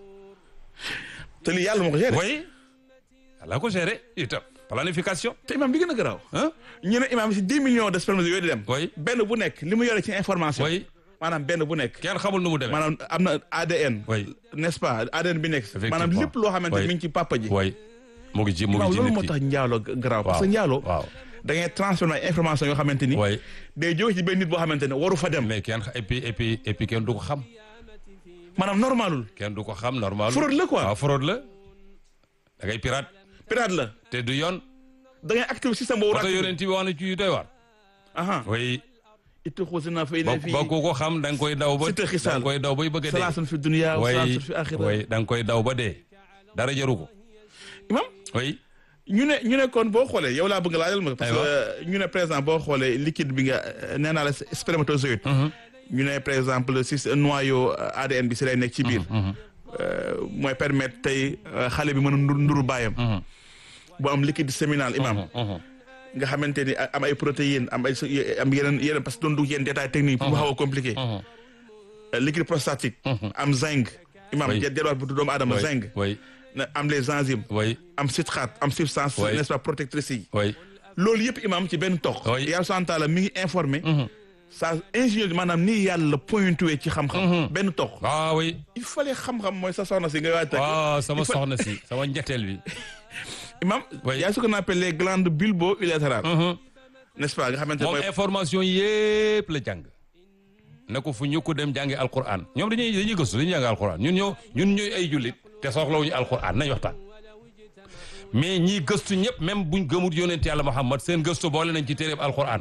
S2: te lii yàlla moo ko géré.
S1: oui yàlla ko géré itam planification.
S2: te imam bi gën a garaaw.
S1: ah
S2: ñu ne imam si dix millions de spermatozoïdes yooyu di dem.
S1: oui
S2: benn bu nekk li mu yore ci information.
S1: oui
S2: maanaam benn bu nekk.
S1: kenn xamul nu mu demee.
S2: maanaam am na ADN.
S1: oui
S2: n'est-ce pas ADN bi nekk. maanaam
S1: Effectivement.
S2: lépp loo xamante ni
S1: Oui.
S2: mi ngi ci papa ji.
S1: oui mu ngi ci mu
S2: waaw
S1: ngi ci
S2: loolu
S1: nit
S2: moo
S1: ki.
S2: tax njaalo garaaw. parce
S1: waaw
S2: que njaalo.
S1: waaw
S2: da ngay transformer ay information yoo xamante ni.
S1: oui
S2: day jóge ci benn nit boo xamante ne waru fa dem.
S1: mais kenn et puis et puis et puis kenn du ko xam
S2: maanaam normalul.
S1: kenn du ko xam normal.
S2: Fraude la quoi.
S1: waaw fraude la da ngay pirate
S2: pirate la.
S1: te du yoon.
S2: da ngay activer système boobu.
S1: oto yonent bi wax na ci yu doy waar.
S2: aha
S1: oui
S2: itti xusina fa
S1: ba
S2: ina fii
S1: ba ku ko xam da nga koy daw ba
S2: Sita xisaal.
S1: da nga koy daw bay bëgg a dee.
S2: salaasun fi dunya wa
S1: oui
S2: salaasun fi axira
S1: oui da nga koy daw ba dee dara jaru ko.
S2: imam
S1: oui
S2: ñu ne ñu ne kon boo xoolee yow laa bëgg laajal ma parce
S1: Aywa.
S2: que ñu ne par exemple boo xoolee liquide bi nga nee naa la spermatozoïde ñu ne par exemple si noyau ADN bi si lay nekk ci biir euh, mooy permettre tey euh, xale bi mën a ndur nduru baayam bu am liquide séminal imam nga xamante ni am ay protéines am ay am yeneen yeneen parce que doon dugg yenn détails techniques pour mu xaw a compliqué Euh, liquide prostatique am zinc imam
S1: Oui.
S2: jarwaat bu doomu aadama
S1: oui
S2: zinc
S1: oui
S2: na am les enzymes
S1: oui
S2: am citrate am substance
S1: Oui.
S2: n'est-ce pas protectrice yi
S1: oui
S2: loolu yëpp imam ci benn tox
S1: Oui.
S2: yàlla subhanahu wa taala mi ngi informé sa ingénieur maanaam nii yàlla pointuwee ci xam-xam benn tox
S1: ah oui
S2: il fallait xam-xam mooy sa soxna si nga waaj takk
S1: waaw sama
S2: Il faut-
S1: soxna si sama njetteel bi.
S2: imam
S1: Oui.
S2: y a ce qu'on appelle les glandes bulbo-urétérales
S1: Mhm.
S2: n'est-ce pas nga xamante ne
S1: moom
S2: mooy
S1: information yépp la jàng ne ko fu ñu ko dem jàngi alquran ñoom dañuy dañuy gëstu dañuy jàng alquran ñun ñoo ñun ñooy ay jullit te soxlawuñu alquran nañ waxtaan mais ñii gëstu ñëpp même buñ gëmut yonent yàlla Muhammad seen gëstu boole nañ ci téereb alquran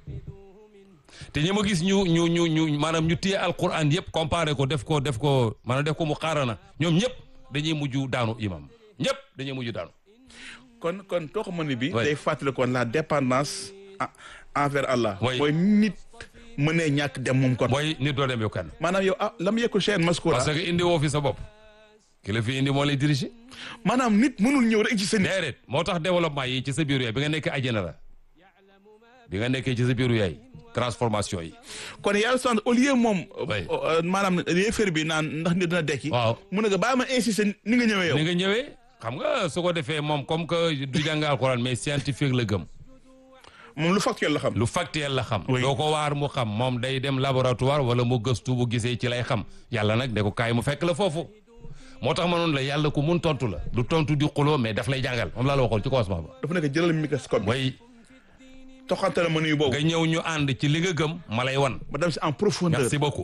S1: te ñi ma gis ñu ñu ñu ñu maanaam ñu téye alquran yëpp comparé ko def ko def ko maanaam def ko mu xaarana ñoom ñëpp dañuy mujj daanu imam ñëpp dañuy mujj daanu
S2: kon kon tox ma ni bi
S1: Oui.
S2: day fàttali kon la dépendance en- envers Allah
S1: Oui.
S2: mooy nit mënee ñàkk dem moom kon
S1: mooy nit doo dem yow kenn
S2: maanaam yow ah lam yekkul chaîne maskura
S1: parce que indi woo fi sa bopp ki la fi indi moo lay diriger
S2: maanaam nit mënul ñëw rek ci sa nit
S1: déedéet moo tax développement yi ci sa biiru yaay bi nga nekkee àjjana la bi nga nekkee ci sa biiru yaay transformation yi
S2: kon yàlla sant au lieu moom
S1: Oui.
S2: euh, maanaam yéefar bi naan ndax nit dina dekki
S1: waaw
S2: mu ne nga bàyyi ma insister ni nga ñëwee yow
S1: ni nga ñëwee xam nga su ko defee moom comme que du jàng alxuraan mais scientifique la gëm
S2: moom lu factuel la xam
S1: lu factuel la xam
S2: Oui.
S1: doo ko waar mu xam moom day dem laboratoire wala mu gëstu bu gisee ci lay xam yàlla nag ne ko kaay mu fekk la foofu moo tax ma noonu la yàlla ku mun tontu la du tontu di xuloo mais daf lay jàngal moom laa la waxoon ci commencement ba
S2: dafa nekk jëlal microscope bi
S1: way
S2: toxante la ma nuyu boobu
S1: nga ñëw ñu ànd ci li nga gëm ma lay wan
S2: ma dem si en profondeur
S1: merci beaucoup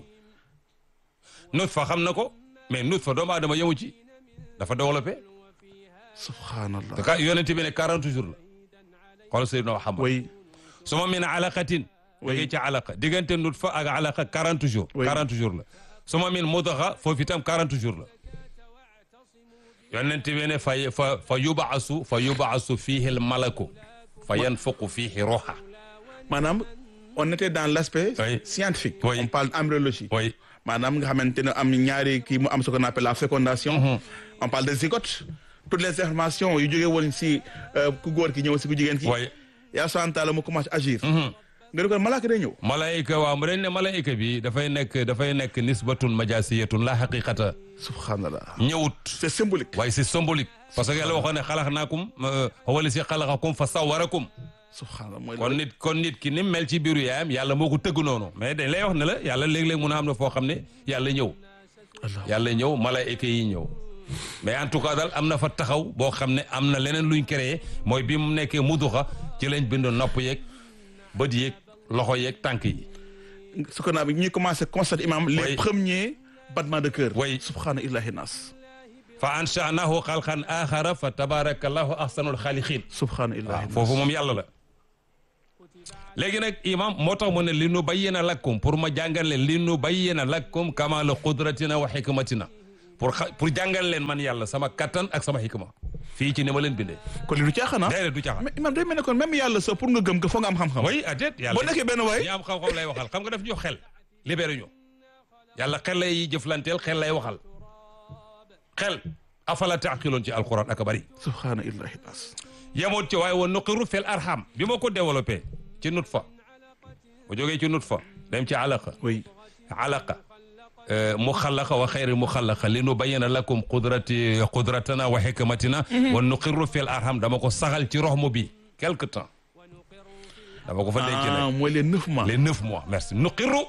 S1: nut fa xam na ko mais nut fa doomu aadama yemu ci dafa développé
S2: subhanallah
S1: te ka yonent bi ne 40 jours la xool Seydina Muhammad
S2: way
S1: suma min alaqatin
S2: Oui.
S1: jógee ci alaqa diggante nut fa ak alaqa 40 jours
S2: Oui.
S1: 40 jours la suma min mudaxa foofu itam 40 jours la yonent bi ne fa fa fa yubaasu fa yubaasu fiihi l malaku fa yanfuqu fiihi ruuxa
S2: maanaam on était dans l'aspect
S1: Oui.
S2: scientifique
S1: Oui.
S2: on parle d'embryologie
S1: oui
S2: maanaam nga xamante ne am ñaari kii mu am ce qu'on appelle la fécondation on parle de zygote toutes les informations yu jógee woon si euh, ku góor ki ñëw si ku jigéen ki
S1: oui
S2: yaa subhanahu wa taala mu commencé agir nga di ko malaaka day ñëw
S1: malaayika waaw mu dañ ne malaayika bi dafay nekk dafay nekk nisbatun majasiyatun la xaqiqata
S2: subhanallah
S1: ñëwut
S2: c'est symbolique
S1: waaye c'est symbolique parce que yàlla waxoon ne xalaxnaakum wala si xalaxakum fa sawarakum
S2: subhanallah mooy
S1: kon nit kon nit ki ni mu mel ci biiru yaayam yàlla moo ko tëgg noonu mais dañ lay wax ne la yàlla léeg-léeg mun a am na foo xam ne yàlla ñëw
S2: Allah.
S1: yàlla ñëw malaayika yi ñëw mais en tout cas daal am na fa taxaw boo xam ne am na leneen luñ créé mooy bi mu nekkee muduxa ci lañ bind nopp yeeg bët yeeg loxo yeeg tànk yi
S2: ce qu'on a ñuy commencé constater imam les
S1: Oui.
S2: premiers battements de cœur
S1: Oui.
S2: subhana illahi nas
S1: fa anshanahu xalqan axara fa tabarakallahu ahsanul xaaliqin
S2: subhanallah
S1: foofu moom yàlla la léegi nag imam moo tax mu ne li nu bayyina lakum pour ma jàngal leen li nu bayyina lakum kamala qudratina wa xikmatina pour xa pour jàngal leen man yàlla sama kattan ak sama xikma fii ci ni ma leen bindee
S2: kon li du caaxaan ah
S1: déedéet du caaxaan
S2: mais imam day mel ne kon même yàlla sa pour nga gëm ko foog nga am xam-xam
S1: oui adet yàlla
S2: boo nekkee benn waay
S1: ñi am xam-xam lay waxal xam nga daf ñu xel libéré ñu yàlla xel lay jëflanteel xel lay waxal xel afala taaqiloon ci alquran ak a bëri
S2: subhanallahi bas
S1: yemoon ci waaye woon nuqiru fil arham bi ma ko développé ci nut fa bu jógee ci nut fa dem ci alaqa
S2: oui
S1: alaqa mu xalaqa wa xayri mu xalaqa li nu bayyana lakum qudrati qudratana wa hikmatina wa nuqiru fil arham dama ko saxal ci roxmu bi quelque temps dama ko fa denc nag
S2: ah mooy les neuf mois
S1: les neuf mois merci nuqiru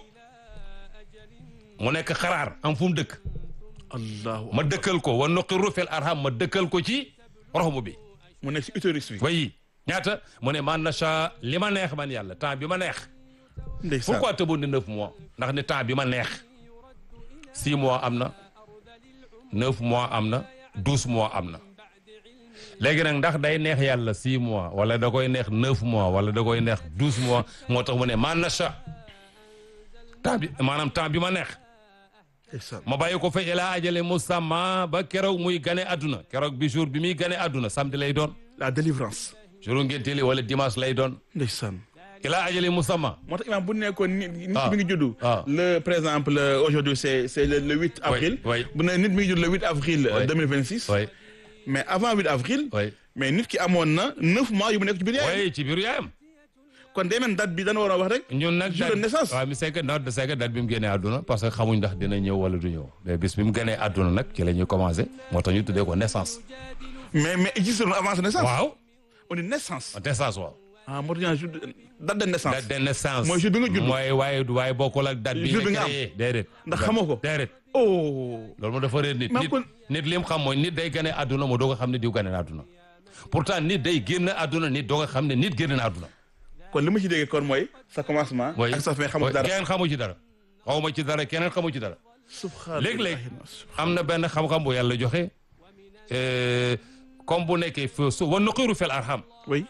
S1: mu nekk xaraar am fu mu dëkk
S2: allahu
S1: ma dëkkal ko wa nuqiru fil arham ma dëkkal ko ci roxmu bi
S2: mu nekk si utérus bi
S1: way ñaata mu ne man nacha li ma neex man yàlla temps bi ma neex
S2: ndeysaan
S1: pourquoi tëboon ni neuf mois ndax ne temps bi ma neex six mois am na neuf mois am na douze mois am na léegi nag ndax day neex yàlla six mois wala da koy neex neuf mois wala da koy neex douze mois moo tax mu ne man nacha temps bi maanaam temps bi ma neex
S2: ndeysaan
S1: ma bàyyi ko fa ilaa ajale musamma ba keroog muy gane adduna keroog bi jour bi muy gane adduna samedi lay doon
S2: la délivrance
S1: jour ngénte li wala dimanche lay doon
S2: ndeysaan
S1: ilaa ajale musamma
S2: moo tax imam bu nekkoon nit nit
S1: Ah.
S2: mi ngi juddu
S1: Ah.
S2: le par exemple euh, aujourd'hui c'est c'est le, le 8 avril
S1: oui.
S2: bu ne nit mi ngi judd le 8 avril euh,
S1: Oui.
S2: 2026
S1: way
S2: mais avant 8 avril
S1: way
S2: mais nit ki amoon na neuf mois yu mu nekk ci biir yaayam
S1: way ci biiru yaayam
S2: kon day mel date bi dana war a wax rek
S1: ñun nag
S2: Jour de
S1: date-
S2: naissance.
S1: waaw mi c'est que non c'est que date bi mu génnee àdduna parce que xamuñ ndax dina ñëw wala du ñëw mais bis bi mu génnee àdduna nag ci la ñuy commencé moo tax ñu tuddee ko naissance
S2: mais mais existe na avant sa naissance
S1: waaw
S2: on dit naissance
S1: naissance waaw
S2: ah moo tax ñu naan jour de- date de naissance
S1: date de naissance
S2: Mooy jour bi nga judd.
S1: mooy waaye waaye bokkul ak date bi
S2: Jour bi
S1: nga
S2: nga am.
S1: créé déedéet
S2: Ndax xamoo ko.
S1: déedéet
S2: oh
S1: loolu moo dafa réer nit
S2: Mais
S1: nit
S2: kon-
S1: nit li mu xam mooy nit day gane àdduna moo doog a xam ne diw gane na àdduna pourtant nit day génn àdduna nit doog a xam ne nit génn na àdduna
S2: kon li ma ci déggee kon mooy sa commencement
S1: mooy
S2: ak sa fin xamul
S1: mooy
S2: dara
S1: keneen xamu ci dara xawma ci dara keneen xamu ci dara
S2: subhanallah
S1: léeg-léeg am na benn xam-xam bu yàlla joxe euh, comme bu nekkee feu su wa nuqiru fil arham
S2: oui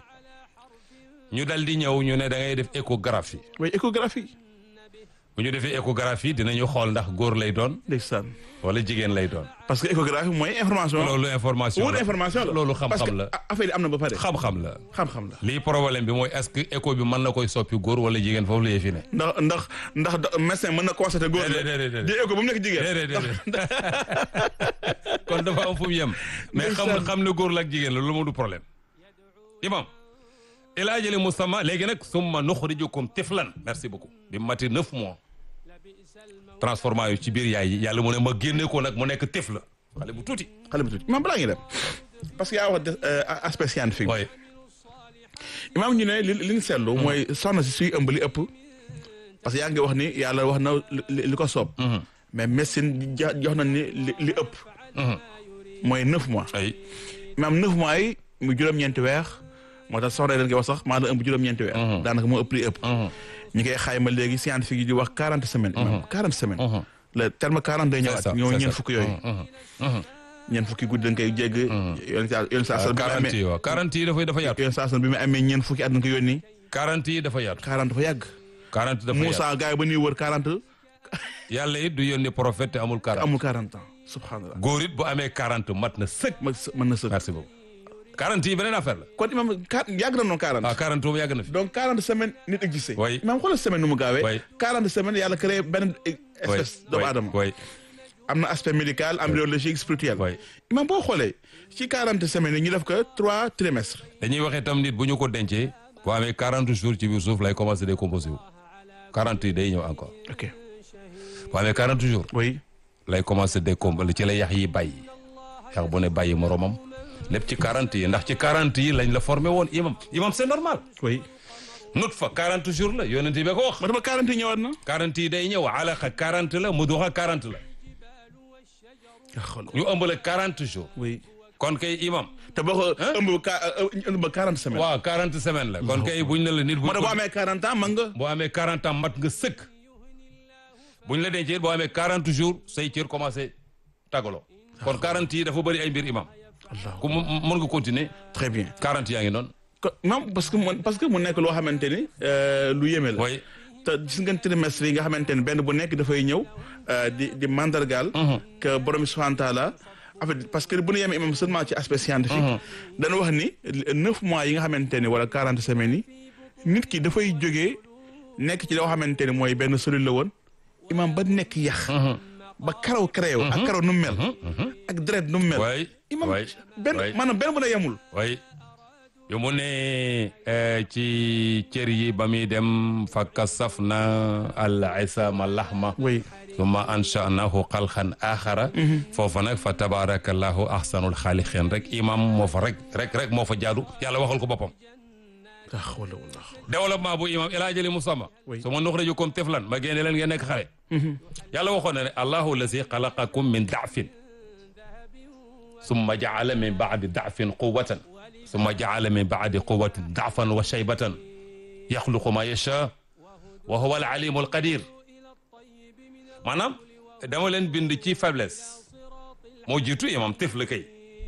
S1: ñu dal di ñëw ñu ne da ngay def échographie
S2: oui échographie
S1: bu ñu defee échographie dinañu xool ndax góor lay doon
S2: ndeysaan
S1: wala jigéen lay doon
S2: parce que échographie mooy information
S1: loolu information
S2: wut
S1: la
S2: information la
S1: loolu
S2: parce
S1: xam-xam
S2: que
S1: la
S2: a- affaire yi am na ba pare
S1: xam-xam la
S2: xam-xam la
S1: lii problème bi mooy est-ce que écho bi mën na koy soppi góor wala jigéen foofu la yëfi ne
S2: ndax ndax ndax da- médecin mën na constater góor la
S1: Déedéet, déedéet,
S2: di écho ba mu nekk jigéen
S1: déedéet déedéet kon dafa am fu mu yem mais xam
S2: Ndeysaan.
S1: xam ne góor la ak jigéen la loolu moo du problème imam ila ajali musamma léegi nag summa nuxrijukum tiflan merci beaucoup bi mati neuf mois transformation yu ci biir yaay yi yàlla mu ne ma génne ko nag mu nekk tif la xale bu tuuti
S2: xale bu tuuti imaam balaa ngi dem parce que yaa wax de- euh, aspect scientifique
S1: waaye
S2: imaam ñu ne li li ñu seetlu mooy soxna si suy ëmb li ëpp parce que yaa ngi wax ni yàlla wax na li li ko soob mais médecine ja- jox na ni li li ëpp mooy neuf mois
S1: ay
S2: imaam neuf mois yi mu juróom-ñeenti weer moo tax soxna yi dañ koy wax sax maa la ëmb juróom-ñeenti weer daanaka moo ëpp li ëpp ñi koy xayma léegi scientifique yi di wax quarante semaines imaam quarante semaines le terme quarante day
S1: c'est
S2: ñëwaat
S1: ça
S2: ñoo
S1: c'est
S2: ñeen
S1: ça.
S2: fukk yooyu
S1: Mhm.
S2: ñeen fukki guddi dañ koy jégg yoon saa yoon saa san bi mu
S1: quarante yi
S2: amee
S1: waaw quarante yi dafay dafa yaatu
S2: yoon saa san bi mu amee ñeen fukki at dañ ko yónni
S1: quarante yi dafa yaatu
S2: quarante dafa yàgg
S1: quarante dafa yaatu
S2: Moussa gars yi ba ñuy wër quarante
S1: yàlla it du yónni prophète te amul quarante
S2: amul quarante ans subhanallah
S1: góor it bu amee quarante mat na sëkk
S2: ma së- mën na sëkk
S1: merci beaucoup quarante yi beneen affaire la
S2: kon imam qua- yàgg na noonu quarante
S1: ah quarante moom yàgg na fi
S2: donc quarante semaines nit existé
S1: Oui.
S2: imam xoolal semaine nu mu gaawee
S1: Oui.
S2: quarante semaines yàlla créé benn espèce doomu aadama
S1: way
S2: am na aspect médical embryologique spirituel
S1: Oui.
S2: imam boo xoolee ci quarante semaines yi ñu def ko trois trimestres
S1: dañuy waxee tam nit bu ñu ko dencee boo amee quarante jours ci biir suuf lay commencé décomposé wu quarante yi day ñëw encore
S2: ok
S1: boo amee quarante jours
S2: oui
S1: lay commencé décomposé ci la yax yi bàyyi yax bu ne bàyyi moromam lépp ci quarante yi ndax ci quarante yi lañ la formé woon imam imam c'est normal
S2: oui
S1: nut fa quarante jours la yonent bi ko wax
S2: ma dama quarante yi ñëwaat na
S1: quarante yi day ñëw alaqa quarante la muduxa quarante la
S2: nga xool
S1: ñu ëmb la quarante jours
S2: oui
S1: kon kay imam
S2: te boo ko ëmb ka ëmb ba quarante semaines
S1: waaw quarante semaines la kon kay buñ ne la nit bu
S2: moo tax boo amee quarante ans man nga
S1: boo amee quarante ans mat nga sëkk buñ la dencee boo amee quarante jours say cër commencé tagaloo kon 40 yi dafa bëri ay mbir imam
S2: allah
S1: ku mu mën nga continuer
S2: très bien
S1: 40 yaa ngi noonu
S2: ko même parce que mu parce que mu nekk loo xamante ni euh, lu yéeme la
S1: oui
S2: te gis ngeen trimestre yi nga xamante ni benn bu nekk dafay ñëw euh, di di mandargaal que borom subhanahu wa taala en fait parce que bu ñu yemee imam seulement ci aspect scientifique dana wax ni neuf mois yi nga xamante ni wala quarante semaines yi nit ki dafay jógee nekk ci loo xamante ni mooy benn cellule la woon imam ba nekk yax ba karaw kareew ak karaw nu mu mel ak deret nu mu mel
S1: oui
S2: imam
S1: oui
S2: benn
S1: oui.
S2: maanaam benn bu ne yemul
S1: oui yu mu ne eh, ci cër yi ba muy dem fa kasaf na al isama lahma
S2: oui
S1: summa anshanahu xalqan axara foofa nag fa tabarakallahu ahsanul xaaliqin rek imam moo fa rek rek rek moo fa jaadu yàlla waxal ko boppam
S2: la hawla wala
S1: développement bu imam ilaa jëli musamma
S2: Oui.
S1: su ma nuxrijukum tiflan ma génne leen ngeen nekk xale yàlla waxoon na ne allahu lazi xalaqakum min daafin summa jaala min baadi daafin quwatan summa jaala min baadi quwatin daafan wa shaybatan yaxluqu ma yacha wa huwa al alimu al qadir maanaam dama leen bind ci faiblesse moo jiitu imam tifl kay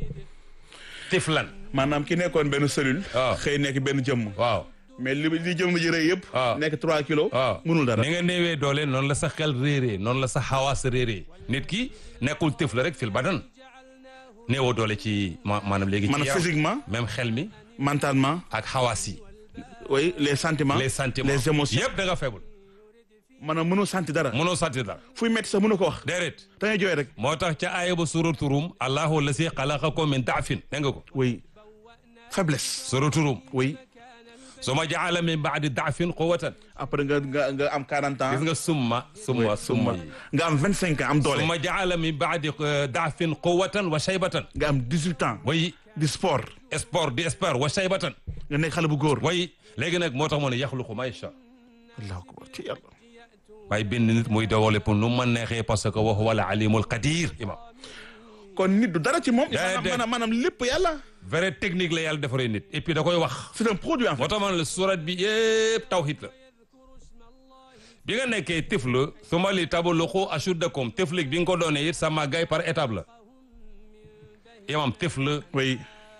S1: tiflan
S2: maanaam ki nekkoon benn cellule
S1: waaw.
S2: xëy nekk benn jëmm
S1: waaw
S2: mais li li jëmm ji rëy yëpp
S1: waaw.
S2: nekk trois kilos
S1: waaw
S2: mënul dara
S1: ni nga néewee doole noonu la sa xel réeree noonu la sa xawaas réeree nit ki nekkul tif la rek fil badan néewoo doole ci ma maanaam léegi ci
S2: maanaam
S1: yaram.
S2: physiquement
S1: même xel mi
S2: mentalement
S1: ak xawaas yi
S2: oui les sentiments
S1: les sentiments
S2: les émotions
S1: yëpp da nga faible
S2: maanaam mënoo sentir dara
S1: mënoo sentir dara
S2: fuy metti sax mënoo ko wax
S1: déedéet
S2: da ngay jooy rek
S1: moo tax ca aaya ba suratu Rum allahu lasi xalaqakum min daafin dégg nga ko
S2: oui faiblesse
S1: suratu Rum
S2: oui
S1: suma jaala min baadi daafin quwatan
S2: après nga nga nga am 40 ans
S1: gis nga summa summa summa yi
S2: nga am 25 ans am doole
S1: suma jaala min baadi euh, daafin quwatan wa shaybatan
S2: nga am 18 ans
S1: way
S2: di sport
S1: sport di sport wa shaybatan
S2: nga nekk xale bu góor
S1: way léegi nag moo tax mu ne yaxluqu ma yasha
S2: allahu akbar ci yàlla
S1: waaye bind nit muy dawale pour nu ma neexee parce que wa huwa al alimul qadir imam
S2: kon nit du dara ci moom
S1: Déedéet.
S2: maanaam maanaam lépp yàlla
S1: vrai technique la yàlla defaree nit et puis da koy wax
S2: c'est un produit en fait
S1: moo tax man la surat bi yëpp tawhid la bi nga nekkee tifl suma li tabaluqu ashuddakum tiflik bi nga ko doonee it sa màggaay par étape la imam tifl
S2: oui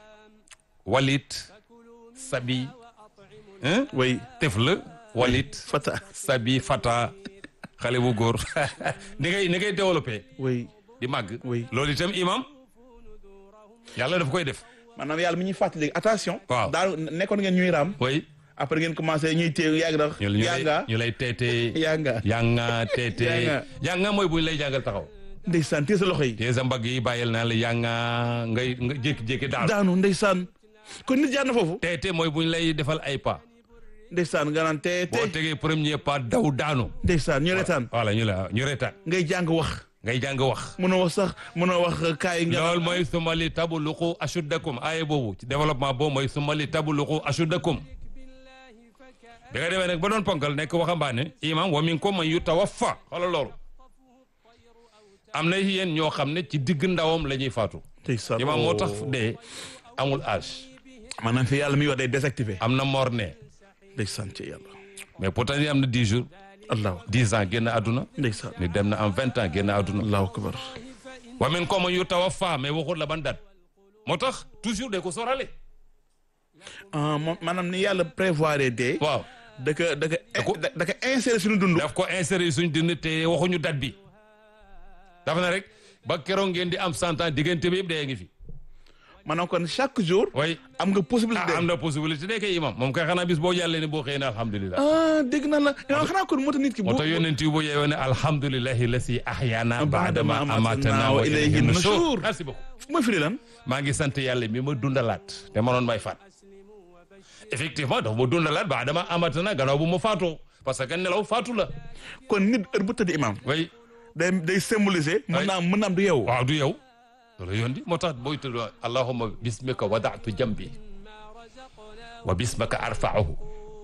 S1: walit sabi hein
S2: oui
S1: tifl walit
S2: fata
S1: sabi fata xale bu góor ni ngay ni ngay développé
S2: oui
S1: di màgg
S2: Oui.
S1: loolu itam imam yàlla daf koy def
S2: maanaam yàlla mi ñuy fàttali attention
S1: Waaw.
S2: daal nekkoon ngeen ñuy raam
S1: oui
S2: après ngeen commencé ñuy téye yàgg na
S1: ñu ñu
S2: yaa
S1: lay
S2: nga
S1: ñu lay teete
S2: yaa nga
S1: yanga teete
S2: Yanga.
S1: yanga mooy bu ñu lay jàngal taxaw
S2: ndeysaan téye sa loxo yi
S1: te sa mbagg yi bàyyil naa la yanga ngay nga jékki-jékki daal
S2: daanu ndeysaan kon nit jaar na foofu
S1: teete mooy bu ñu lay defal ay pas
S2: ndeysaan nga naan tee
S1: boo
S2: tee
S1: tegee premier pas daw daanu
S2: ndeysaan ñu retaan
S1: voilà ñu la ñu retaan
S2: ngay jàng wax
S1: ngay jàng wax
S2: mënoo wax sax mënoo wax kaay nga
S1: loolu mooy sumali tabuluqu ashuddakum aaye boobu ci développement boobu mooy sumali tabuluqu ashuddakum bi nga demee nag ba doon ponkal nekk waxambaane imam wa minkum man yutawaffa xoolal loolu am na yéen ñoo xam ne ci digg ndawam la ñuy faatu
S2: ndeysaan
S1: imam moo tax dee amul âge
S2: maanaam fi yàlla mi wax day désactivé
S1: am na morne
S2: ndeysaan ci yàlla
S1: mais pourtant yi am na dix jours
S2: allahu
S1: dix ans génn àdduna
S2: ndeysaan
S1: ni dem na am vingt ans génn àdduna
S2: allahu akbar
S1: wa minkum man yutawaffa mais waxut la ban date moo tax toujours de ko sorale
S2: ah moom maanaam ni yàlla prévoir dee
S1: waaw
S2: da ka da ka
S1: ko-
S2: da da ka insérer suñu dund
S1: daf ko insérer suñ dund te waxuñu date bi dafa na rek ba keroog ngeen di am cent ans diggante bi yëpp dee ngi fi
S2: maanaam kon chaque jour
S1: way
S2: am nga possibilité
S1: ah am na possibilité de kay imam moom kay xanaa bis boo jàllee ne boo xëyee ne alhamdulilah
S2: ah dégg na la yow xanaa kon moo tax nit ki
S1: moo tax yonent yi bu yeewoo ne alhamdulilahi lasi ahyana baadama amatana wa ilayhi nushur merci beaucoup
S2: mooy firi lan
S1: maa ngi sant yàlla mi ma dundalaat te ma noon may faat effectivement dafa ma dundalaat baadama amatana gannaaw bu ma faatoo parce que nelaw faatu la
S2: kon nit heure bu tëdd imam
S1: way
S2: day day symboliser mën naa mën naa am du yow
S1: waaw du yow loolu yoon di moo tax booy tudd allahumma bismika wadatu jambi wa bismaka arfaahu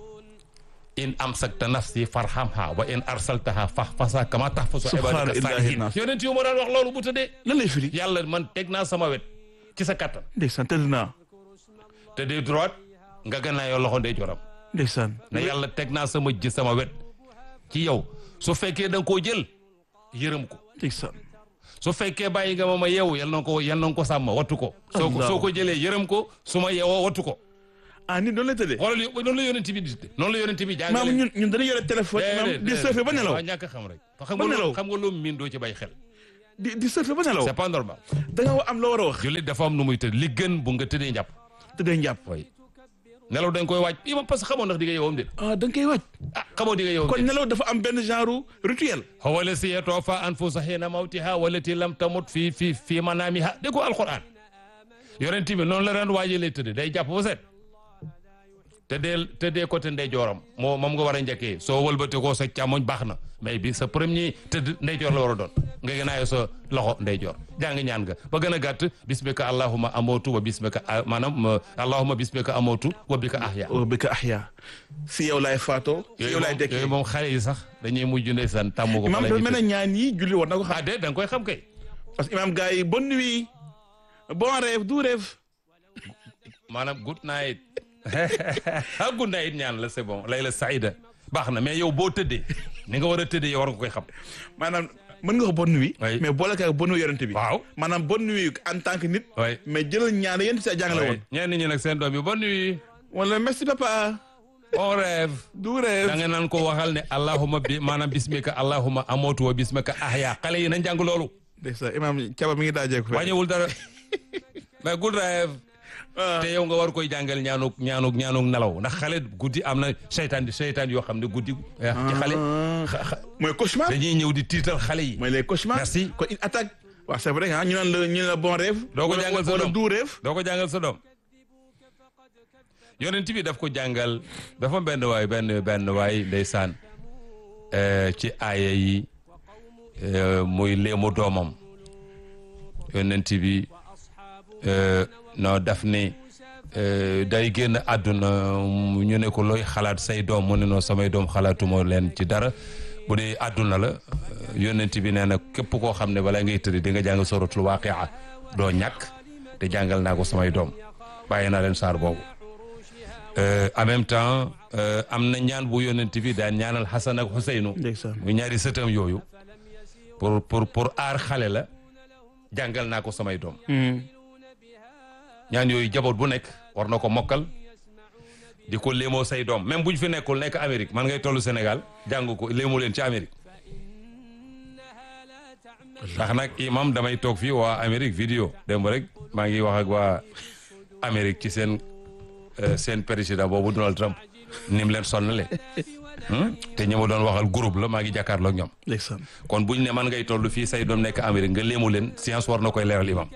S1: in amsakta nafsi farhamha wa in arsaltaha fahfasa kama tahfasu
S2: Subhaana
S1: ibadaka
S2: illaahi
S1: salihin
S2: naas.
S1: yonent yu ma daan wax loolu bu tëddee
S2: lan lay firi
S1: yàlla man teg naa sama wet ci sa kattan
S2: ndeysaan tëdd naa
S1: te de droite nga gannaa yoo loxo ndey joram
S2: ndeysaan
S1: ne yàlla teg naa sama ji sama wet ci yow su fekkee da nga koo jël yërëm ko
S2: ndeysaan
S1: su fekkee bàyyi nga ma ma yeewu yal na ko yal na ko sàmm wattu ko soo ko soo ko jëlee yërëm ko su ma yeewoo wattu ko
S2: ah nit doon la tëddee
S1: xoolal yo- noonu la yonent bi di noonu la yonent bi
S2: maam
S1: jàngale
S2: ñun ñun dañuy yore téléphone maam di surfer ba nelaw
S1: waaw ñàkk a xam rek xam
S2: Ba
S1: nga
S2: nelaw.
S1: lu xam nga lu miin doo ci bay xel
S2: di di surfer ba nelaw
S1: c'est pas normal
S2: da nga am loo war a wax
S1: jullit dafa am nu muy tëdd li gën bu nga tëddee njàpp
S2: tëddee njàpp
S1: way nelaw dañ koy waaj imam parce que xamoo ndax di nga yeewam déet
S2: ah da nga koy wàcc
S1: ah xamoo di nga yeewam
S2: kon
S1: déet
S2: nelaw dafa am benn genre rituel
S1: huwa allazii yatawaffaa anfusa hiina mawtihaa wallatii lam tamut fi fi fi manaamihaa dégg ko alquran yonent bi noonu la daan waajalee tëdd day jàpp ba set tëddee tëddee côté ndeyjooram moo moom nga war a njëkkee soo wëlbatee ko sa càmmoñ baax na mais bi sa premier tëdd ndeyjoor la war a doon nga gënaayoo sa loxo ndeyjoor jàng ñaan nga ba gën a gàtt bismika allahumma amootu wa bismika ah, maanaam allahumma bismika amootu wa bika ahya
S2: o bi ka ahya si yow laay faatoo si yow
S1: yooyu
S2: laay
S1: moom
S2: dekkee
S1: yooyu moom xale yi sax dañuy mujj ndeysaan tàmm ko fa
S2: imaam
S1: la
S2: dafa
S1: ñuy
S2: mel ne ñaan yi julli war na ko
S1: ah
S2: xam
S1: de da nga koy xam kay
S2: parce que imaam gars yi bonne nuit bon rêve du rêve
S1: maanaam good night ah good night ñaan la c'est bon layla saïda baax na mais yow boo tëddee ni nga war a tëddee yow war nga koy xam
S2: maanaam mën nga ko bonne nuit
S1: Oui.
S2: mais boole ka bonne nuit yorante bi
S1: waaw
S2: maanaam bonne nuit en tant que nit
S1: oui
S2: mais jëlal ñaan yéen si jàngale woon
S1: ñenn ñi nag seen doom yi bonne nuit
S2: wala merci papa
S1: bon rêve
S2: du rêve
S1: da nga naan ko waxal ne allahuma bi maanaam bismika allahuma amootu wa bismika ahya xale yi nañ jàng loolu
S2: ndeysaan imaam caba mi ngi daajee ko fe
S1: wàññiwul dara mais good rêve te yow nga war koy jàngal ñaanuk ñaanuk ñaanuk nelaw ndax xale guddi am na seytaan di seytaan yoo xam ne guddi eh, ci xale xa- xa-
S2: mooy cauchemar
S1: dañuy ñëw di tiital xale yi
S2: mooy les cauchemars
S1: Merci.
S2: kon il attaque waaw c'est vrai ah ñu naan la ñu naan la bon rêve
S1: doo ko
S2: wala-
S1: jàngal sa
S2: wala
S1: doom.
S2: du rêve
S1: doo ko jàngal sa doom yonent bi daf ko jàngal dafa benn waay benn benn waay ndeysaan eh, ci aaya yi eh, muy léemu doomam yonent bi eh, no daf ne eh, day génn àdduna mu- ñu ne ko looy xalaat say doom mu ne noo samay doom xalaatuma leen ci dara bu dee àdduna la eh, yonent bi nee na képp koo xam ne balaa ngay tëdd di nga jàng suratul waaqia doo ñàkk te jàngal naa ko samay doom bàyyi naa leen saar boobu Euh, en même temps euh, am na ñaan bu yonent bi daan ñaanal Xasan ak Xuseynu
S2: ndeysaan
S1: mu ñaari sëtam yooyu pour pour pour aar xale la jàngal naa ko samay doom ñaan yooyu jaboot bu nekk war na ko mokkal di ko léemoo say doom même bu ñu fi nekkul nekk Amérique man ngay tollu Sénégal jàng ko léemoo leen ci Amérique ndax nag imam damay toog fii waa Amérique vidéo démb rek maa ngi wax ak waa Amérique ci seen euh, seen président boobu Donald Trump ni mu leen sonnale Hmm? te ñi ma doon waxal groupe la maa ngi jàkkaarloo ak ñoom
S2: ndeysaan
S1: kon buñ ne man ngay toll fii say doom nekk Amérique nga léemu leen science war na koy leeral imam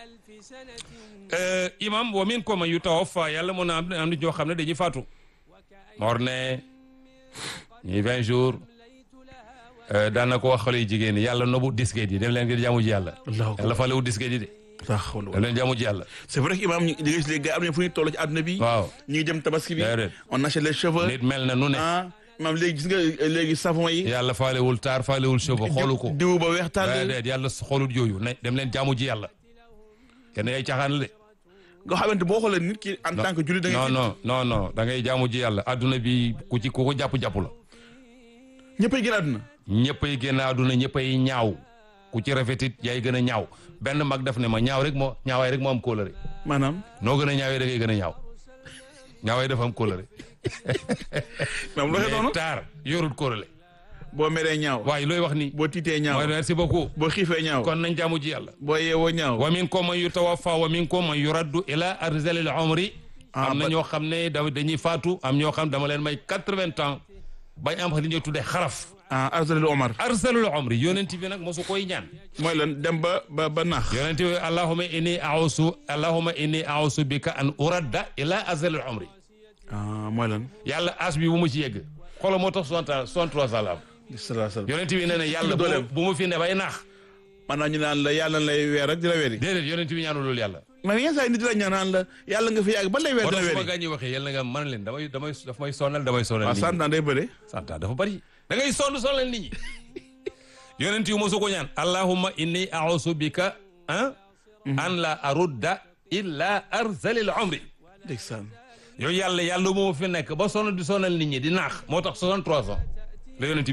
S1: Euh, imam wa min ko man yu tawaffa yàlla mun na am am nit ñoo xam ne dañuy faatu moor ne ñi vingt jours euh, daan na ko wax xale yu jigéen ñi yàlla nobu disquette yi dem leen ngir jaamu ji yàlla
S2: allahu
S1: yàlla falewu disquette yi de
S2: laa xawla
S1: dem leen jaamu ji yàlla
S2: c'est vrai que imaam ñu di nga gis les gars am nañu fu ñu toll ci àdduna bi
S1: waaw
S2: ñu ngi jëm tabaski bi
S1: Déedéet.
S2: on achète les cheveux
S1: nit mel na nu ne
S2: ah imaam léegi gis nga léegi savon yi
S1: yàlla faalewul taar faalewul cheveux xoolu ko
S2: diw ba weex tàll
S1: déedéet yàlla xoolut yooyu ne dem leen jaamu ji yàlla kenn ay caaxaan la de
S2: nga xamante boo xoolee nit ki en tant que jullit da
S1: non
S2: ngay
S1: non non non da ngay jaamu ji yàlla adduna bi ku ci ku ko jàpp-jàpp la
S2: ñëppay gën àdduna
S1: ñëppay génn adduna ñëppay ñaaw ku ci rafetit yaay gën a ñaaw benn mag daf ne ma ñaaw rek moo ñaawaay rek moo am kóolare
S2: maanaam
S1: noo gën a ñaawee da ngay gën a ñaaw ñaawaay dafa am kóolare
S2: maanaam loo noonu
S1: mais taar yorul kóolare
S2: boo meree ñaaw
S1: waaye looy wax ni
S2: boo tiitee ñaaw
S1: mooy merci beaucoup
S2: boo xiifee ñaaw
S1: kon nañ jaamu ji yàlla
S2: boo yeewoo ñaaw
S1: wa minkum man yutawaffa wa minkum man yuraddu ila arzalil umri
S2: Ah,
S1: am na
S2: ba-
S1: ñoo xam ne da dañuy faatu am ñoo xam dama leen may quatre-vingts ans bañ am li ñuy tuddee xaraf
S2: ah arzalil omar
S1: arzalul umri yonent bi nag mosu koy ñaan
S2: mooy lan dem ba ba ba naax
S1: yonent bi allahumma inni a'usu allahumma inni a'usu bika an uradda ila arzalil umri
S2: ah mooy lan
S1: yàlla as bi bu mu ci yegg xoolal moo tax soixante ans soixante-trois ans la am
S2: salaa salaam
S1: yonent bi nee na yàlla bu
S2: dooleem.
S1: bu mu fi ne bay naax
S2: maanaam ñu naan la yàlla lay weer rek di la weeri
S1: déedéet yonent bi ñaanu loolu yàlla
S2: man yenn saa yi nit di la ñaan naan la yàlla nga fi yàgg ba lay weer
S1: moo
S2: di la
S1: tax su ma
S2: weeri
S1: gaañi waxee yàlla nga mën leen damay damay daf may sonal damay sonal
S2: waaw
S1: nit ñi.
S2: sant naa day bëre
S1: santa dafa bari da ngay sonn sonal nit ñi yonent yu mosu ko ñaan allahumma inni a'usu bika ah an la arudda illa arzalil umri
S2: ndeysaan
S1: yow yàlla yàlla moo fi nekk ba sonn di sonal nit ñi di naax moo tax 63 ans la yonent bi dul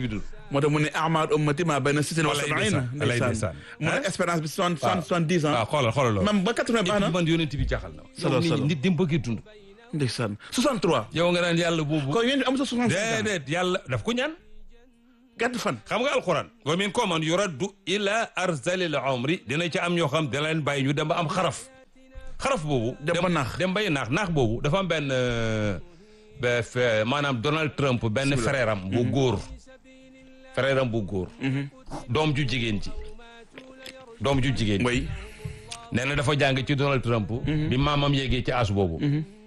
S2: moo tax mu ne ahmad ummati ma bayna sittin wa
S1: Wallaay
S2: sabaina
S1: ndeysaan, wallaay ndeysaan.
S2: mu ne espérance bi soixante soixante soixante dix ans
S1: waaw xoolal xoolal loolu
S2: même ba quatre-vingts baax na
S1: man yonent bi jaxal na
S2: Salo,
S1: yow nit
S2: salo.
S1: nit di mu bëggee dund
S2: ndeysaan soixante trois
S1: yow nga naan yàlla boobu
S2: kon yéen am sa soixante cinq ans
S1: déedéet yàlla daf ko ñaan
S2: gàtt fan
S1: xam nga alquran wa min ko man yuraddu ila arzalil umri dina ci am ñoo xam da leen bàyyi ñu dem ba am xaraf xaraf boobu
S2: Dem ba naax.
S1: dem bay naax naax boobu dafa am benn euh, ba fe- maanaam Donald Trump benn frère am bu góor frère am bu góor doom ju jigéen ji doom ju jigéen ji
S2: mooy
S1: nee na dafa jàng ci Donald Trump bi maamam yéegee ci as boobu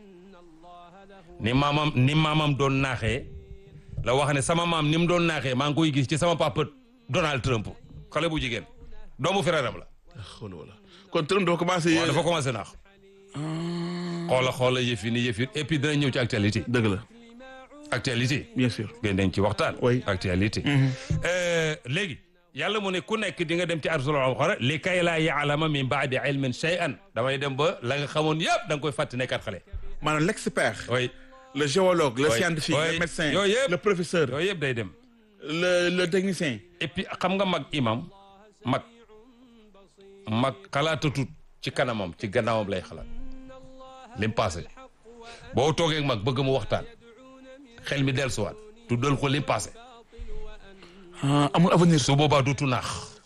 S1: ni maamam ni maamam doon naaxee la wax ne sama maam ni mu doon naaxee maa ngi koy gis ci sama papa Donald Trump xale bu jigéen doomu frère am la
S2: xool wala kon Trump dafa commencé
S1: waaw dafa commencé naax xoola xoola yëfi ni yëfi et puis dina ñëw ci actualité
S2: dëgg la
S1: actualité
S2: bien sûr
S1: ngeen dañ ci waxtaan
S2: Oui.
S1: actualité Euh, léegi yàlla mu ne ku nekk di nga dem ci arsul xara li kay laa yaalama min baadi ilmin shay'an damay dem ba la nga xamoon yëpp da nga koy fàtte nekkaat xale
S2: maanaam l'expert
S1: oui
S2: le géologue le
S1: Oui.
S2: scientifique
S1: Oui.
S2: le médecin
S1: Yooyu yëpp.
S2: le professeur
S1: yooyu yëpp day dem
S2: le le technicien
S1: et puis xam nga mag imam mag mag xalaatatut ci kanamam ci gannaawam lay xalaat lim passé boo toogee ak mag bëgg mu waxtaan xel mi dellusiwaat tuddal ko lim passé
S2: ah amul avenir
S1: su boobaa dutu naax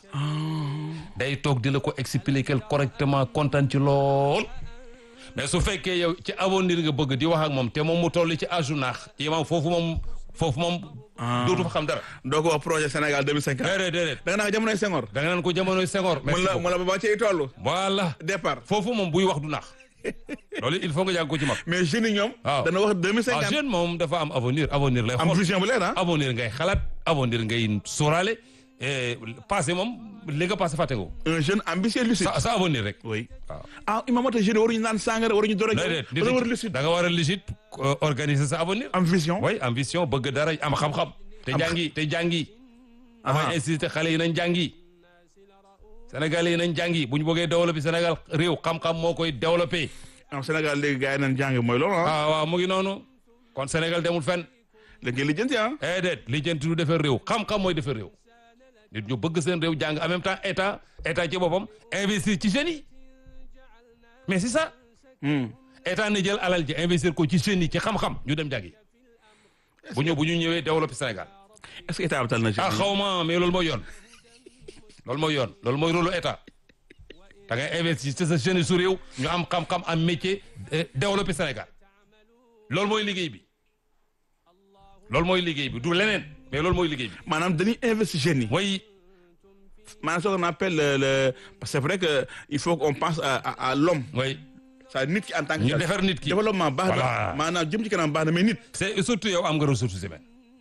S1: day toog di la ko expliquer correctement kontaan ci lool mais su fekkee yow ci avenir nga bëgg di wax ak moom te moom mu toll ci âge u naax imam foofu moom foofu moom dootu fa xam dara
S2: doo ko wax projet Sénégal 2050
S1: déedéet déedéet
S2: da nga naa jamonoy Senghor
S1: da nga naan ko jamonoy Senghor
S2: mun
S1: merci
S2: la
S1: beaucoup.
S2: mun la ba ba ciy toll
S1: voilà
S2: départ
S1: foofu moom buy wax du naax loolu il faut nga jàng ko ci mag
S2: mais jeunes yi ñoom
S1: waaw.
S2: dana wax
S1: ah
S2: 2050
S1: jeune moom dafa am avenir avenir lay
S2: am
S1: xool
S2: vision bu leer ah
S1: avenir ngay xalaat avenir ngay sóoraale et passé moom li nga passé fàtte nga ko
S2: un jeune ambitieux lucide
S1: sa sa avenir rek
S2: oui
S1: waaw
S2: ah imam ata jeune waruñu naan sangara waruñu doro
S1: déedéet nit
S2: wala war
S1: ki
S2: lucide
S1: da nga war a lucide euh, organiser sa avenir
S2: am vision
S1: oui ambition bëgg dara am xam-xam te
S2: Am-
S1: jàngi te jàngi
S2: Ah.
S1: damay insister xale yi nañ jàngi Sénégal yi nañ jàngi bu ñu bëggee développer Sénégal réew xam-xam moo koy développer
S2: am Sénégal léegi gars yi nañ jàng mooy loolu ah
S1: ah waaw mu ngi noonu kon Sénégal demul fenn
S2: léegi ngeen lijjanti ah
S1: eh déet li jënti du defar réew xam-xam mooy defar réew nit ñu bëgg seen réew jàng en même temps état état ci boppam investir ci jeunes yi mais c'est ça
S2: Hmm.
S1: état ne jël alal ji investir ko ci jeunes yi ci xam-xam ñu dem jàngi bu ñu bu ñu ñëwee développer Sénégal
S2: est-ce que état bi tal na ci
S1: ah xaw ma mais loolu mooy yoon loolu mooy yoon loolu mooy rôle état da ngay investir ci sa jeunes yi su réew ñu am xam-xam am métier eh, développer Sénégal loolu mooy liggéey bi loolu mooy liggéey bi du leneen mais loolu mooy liggéey bi
S2: maanaam dañuy investir jeunes yi
S1: mooy
S2: maanaam ce qu'on appelle le, le parce que c'est vrai que il faut qu'on pense à à, à l'homme
S1: mooy
S2: ça nit ki en tant que
S1: ñu
S2: tel.
S1: defar nit ki
S2: développement baax na
S1: Voilà.
S2: maanaam jëm ci kanam baax na mais nit
S1: c'est surtout yow am nga ressources humaines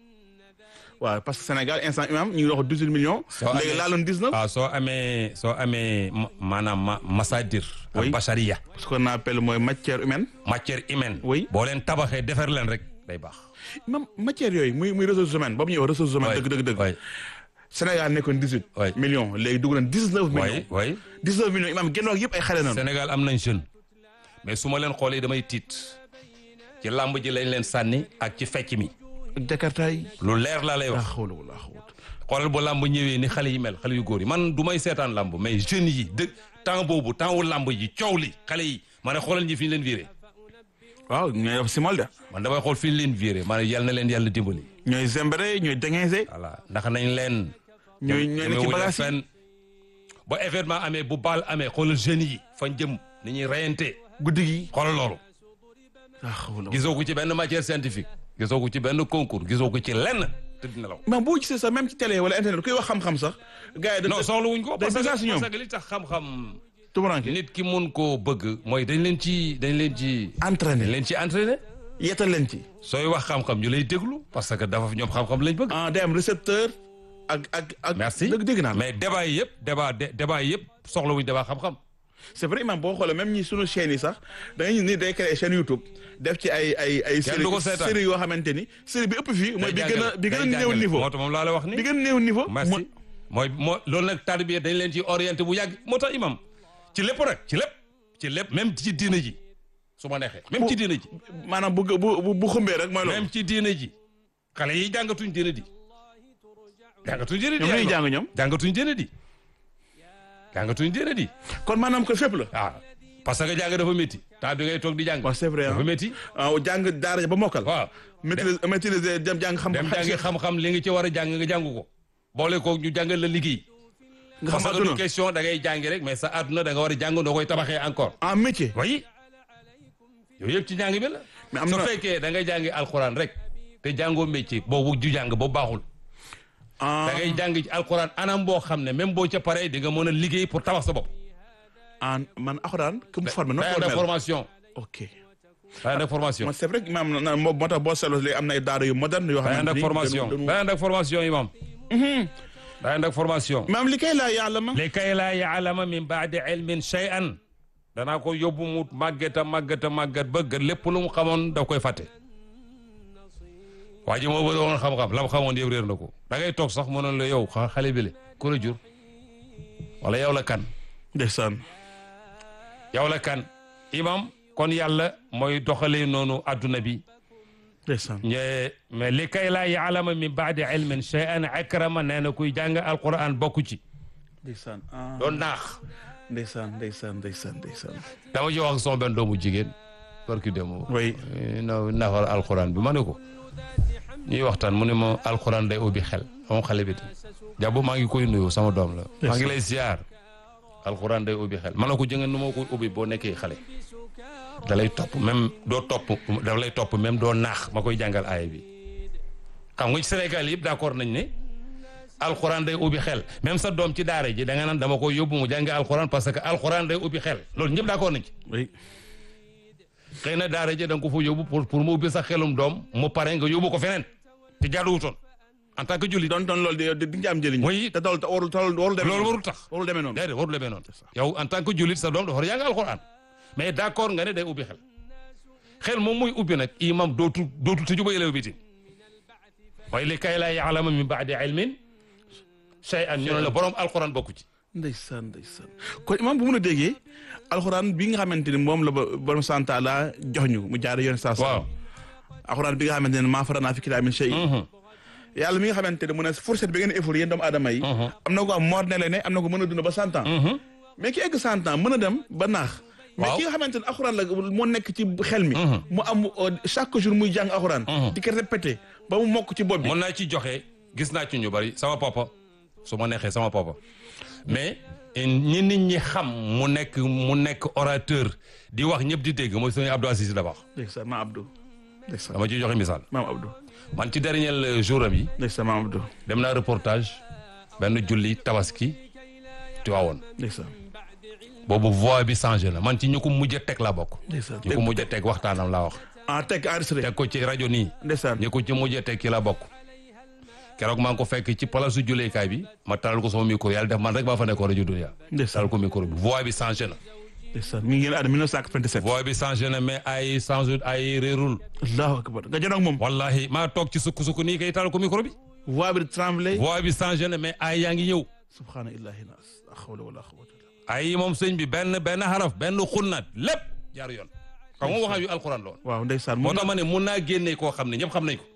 S2: waaw parce que Sénégal instant imam ñu ngi wax 18 millions
S1: Soo
S2: léegi
S1: amee-
S2: laaloon 19
S1: waaw soo amee soo amee ma- maanaam ma masadir
S2: Oui.
S1: ak bachariya
S2: ce qu'on appelle mooy matière humaine
S1: matière humaine
S2: Oui.
S1: boo leen tabaxee defar leen rek day baax
S2: même matière yooyu muy muy ressources humaines boobu ñuy wax ressources humaines dëgg dëgg dëgg
S1: oui
S2: Sénégal nekkoon 18
S1: Oui.
S2: millions léegi dugg nañ 19
S1: oui
S2: millions
S1: oui
S2: 19 millions imam genn wàll yëpp ay xale nañu
S1: Sénégal am nañ jeune mais su ma leen xoolee damay tiit ci làmb ji lañ leen sànni ak ci fecc mi
S2: ak Jakarta yi
S1: lu leer laa lay
S2: laa
S1: wax
S2: xawla wala xawut
S1: xoolal bu làmb ñëwee ni xale yi mel xale yu góor yi man du may seetaan làmb mais jeunes yi dë temps boobu temps wu làmb ji coow li xale yi ma ne xoolal ñi fi ñu leen viré
S2: waaw ñooy def simal de
S1: man damay xool fi ñu leen viré ma ne yal na leen yàlla dimbali
S2: ñooy zembere ñooy déguinsé
S1: voilà ndax nañ leen
S2: ñooy ñooy ne ci
S1: demewuñu
S2: bagage yi
S1: fenn ba événement amee bu baal amee xoolal jeunes yi fañ jëm ni ñuy reyante
S2: guddi gi
S1: xoolal loolu
S2: laa xawla
S1: gisoo ko ci benn matière scientifique gisoo ko ci benn concours gisoo ko ci lenn te dina law
S2: mais boo gisee sax même ci télé wala internet kuy wax xam-xam sax gars yi
S1: non
S2: dañ
S1: soxla wuñ ko
S2: day
S1: parce
S2: bizarre si
S1: que
S2: ñoom.
S1: parce que li tax xam-xam
S2: tumuranke
S1: nit ki mun koo bëgg mooy dañ leen ci dañ leen ci dañ
S2: entraîné
S1: leen ci entraîné
S2: yetal leen ci
S1: sooy wax xam-xam ñu lay déglu parce que dafa ñoom xam-xam lañ bëgg
S2: ah day am récepteur ak ak ak
S1: merci
S2: dëgg dégg naa la
S1: mais débat yi yëpp débat dé- débat yi yëpp soxla wuñ débat xam-xam
S2: c'est vrai imam boo xoolee même ñi sunu chaîne yi sax da ngay gis ni day créer chaîne YouTube def ci ay ay ay
S1: Kenn du ko seetaan.
S2: série yoo xamante ni série bi ëpp fii mooy bi
S1: Day
S2: gën a
S1: jàngale,
S2: bi gën a
S1: day
S2: néew
S1: jàngale.
S2: niveau
S1: moo tax moom laa la wax
S2: bi
S1: ni
S2: gën a néew niveau
S1: merci mooy moo loolu nag tarbiya dañ leen ci orienté bu yàgg moo tax imam ci lépp rek ci lépp ci lépp même ci diina ji su ma neexee même ci diina ji
S2: maanaam bu bu bu bu xumbee rek mooy loolu
S1: même ci diina ji xale yi jàngatuñ diina ji jàngatuñ diine di
S2: ñoom ñuy jàng ñoom
S1: jàngatuñ diine di jàngatuñ diine di
S2: kon maanaam ko fépp la
S1: ah parce que jàng dafa métti temps bi ngay toog di jàng
S2: waaw c'est vrai
S1: dafa
S2: ah
S1: métti
S2: waaw jàng daara ja ba mokkal
S1: waaw
S2: maîtriser maîtriser dem jàng xam
S1: dem jàngi xam-xam li nga ci war a jàng nga jàng ko boole ko ñu jàngal la liggéey
S2: nga
S1: parce
S2: xam
S1: que du
S2: àdduna
S1: question da ngay jàngi rek mais sa àdduna da nga war a jàng noo koy tabaxee encore
S2: en métier
S1: oui yooyu yëpp ci jàng bi la
S2: mais am
S1: su
S2: na
S1: fekkee da ngay jàngi alxuraan rek te jàngoo métier boobu ju jàng boobu baaxul
S2: ah
S1: da ngay jàng ci alxuraan anam boo xam ne même boo ca paree di nga mën a liggéey pour tabax sa bopp
S2: en man alxuraan ku mu formé non
S1: day ànd ak formation
S2: ok
S1: day ànd ak formation
S2: man c'est vrai que maam na moo moo tax boo seetloo léegi am na ay daara yu moderne yoo
S1: day ànd
S2: xamante
S1: ak
S2: ni
S1: formation
S2: dañu-
S1: day ànd ak formation imam day ànd ak formation
S2: maam li kay laa yàlla ma
S1: li kay laa yaalama min baadi ilmin shay'an danaa ko yóbbu mu màgget a màgget a màgget ba gën lépp lu mu xamoon da koy fàtte waa ji moo bëri woon xam-xam la mu xamoon yëpp réer na ko da ngay toog sax mënoon la yow xa- xale bi le ku la jur wala yow la kan
S2: ndeysaan
S1: yow la kan imam kon yàlla mooy doxalee noonu adduna bi
S2: ndeysaan
S1: ñe mais li kay laa yaalama min baadi ilmin shay'an akrama nee na kuy jàng alquran bokku ci
S2: ndeysaan ah
S1: doon naax
S2: ndeysaan ndeysaan ndeysaan ndeysaan
S1: dama ci wax ak sama benn doomu jigéen barki démb
S2: oui
S1: na nafar alquran bi ma ne ko ñuy waxtaan mu ne ma alquran day ubbi xel moom xale bi jàpp maa ngi koy nuyu sama doom la maa ngi lay ziar alquran day ubbi xel ma ne ko jënga nu ma koy ubbi boo nekkee xale da lay topp même doo topp da lay topp même doo naax ma koy jàngal aaya bi xam nga ci Sénégal yëpp d'accord nañ ne alquran day ubbi xel même sa doom ci daara ji da nga naan dama koy yóbbu mu jàngi alquran parce que alquran day ubbi xel loolu ñëpp d'accord nañ ci
S2: oui
S1: xëy na daara ji da nga ko fa yóbbu pour pour mu ubbi sa xelum doom mu pare nga yóbbu ko feneen te jaaduwutoon en tant que jullit
S2: doon doon loolu di di nga am njëriñ
S1: Oui.
S2: te dool warul warul warul demee
S1: loolu
S2: noonu.
S1: warul tax
S2: warul demee noonu
S1: déedéet warul demee noonu yow en tant que jullit sa doom dafa war a jàng alxuraan mais d'accord nga ne day ubbi xel xel moom muy ubbi nag imam dootu dootu tëju ba yëlew biti waaye li kay laa yaalama min baadi ilmin shay'an ñu ne la borom alxuraan bokku ci
S2: ndeysaan ndeysaan kon imam bu mun a déggee alxuraan bi nga xamante ni moom la ba borom santa la jox ñu mu jaare yoon saa
S1: waaw
S2: alxuraan bi nga xamante ne maa faranaa fi kitaab min shay yàlla mi nga xamante ne mu ne fourchette bi ngeen effort yéen doomu aadama yi am na ko am mor ne le ne am na ko mën a dund ba cent ans mais ki egg cent ans mën a dem ba naax mais
S1: Waaw.
S2: ki nga xamante ne alxuraan la moo nekk ci xel mi mu am euh, chaque jour muy jàng alxuraan di ko répété ba mu mokk ci bopp bi
S1: mun naa ci joxe gis naa ci ñu bari sama papa su ma neexee sama papa mais ñi nit ñi xam mu nekk mu nekk orateur di wax ñëpp di dégg mooy sëñ Abdou Aziz Dabakh
S2: ndeysaan maam Abdou ndeysaan
S1: dama ciy joxe misaal
S2: maam Abdou
S1: man ci dernier jour am yi
S2: ndeysaan maam Abdou
S1: dem naa reportage benn julli tabaski Tiwaawoon
S2: ndeysaan
S1: boobu voix bi changé na man ci ñu ko mujj a teg laa bokk
S2: ndeysaan
S1: ñu ko mujj a teg waxtaanam laa wax
S2: ah teg enregistré
S1: teg ko ci rajo nii
S2: ndeysaan
S1: ñu ko ci mujj a teg ki la bokk keroog maa ngi ko fekk ci place su julleekaay bi ma taal ko sama micro yàlla def man rek maa fa nekkoon rajo Dunia
S2: ndeysaan
S1: taal ko micro bi voix bi changé na
S2: ndeysaan mi ngi génn àdduna 1997
S1: voix bi changé na mais ay changé ay réerul
S2: allahu akbar nga jonoog moom
S1: wallahi maa toog ci sukk sukk nii kay taal ko micro bi
S2: voix bi tremblé
S1: voix bi changé na mais ay yaa ngi ñëw
S2: subhaana illahi nas la hawla wala quwwata illa
S1: ay moom sëñ bi benn benn xaraf benn xunnaat lépp jaar yoon xam nga waxam yu alxuraan la woon
S2: waaw ndeysaan
S1: moo
S2: moom
S1: tax ma ne mun naa génne koo xam ne ñëpp xam nañ ko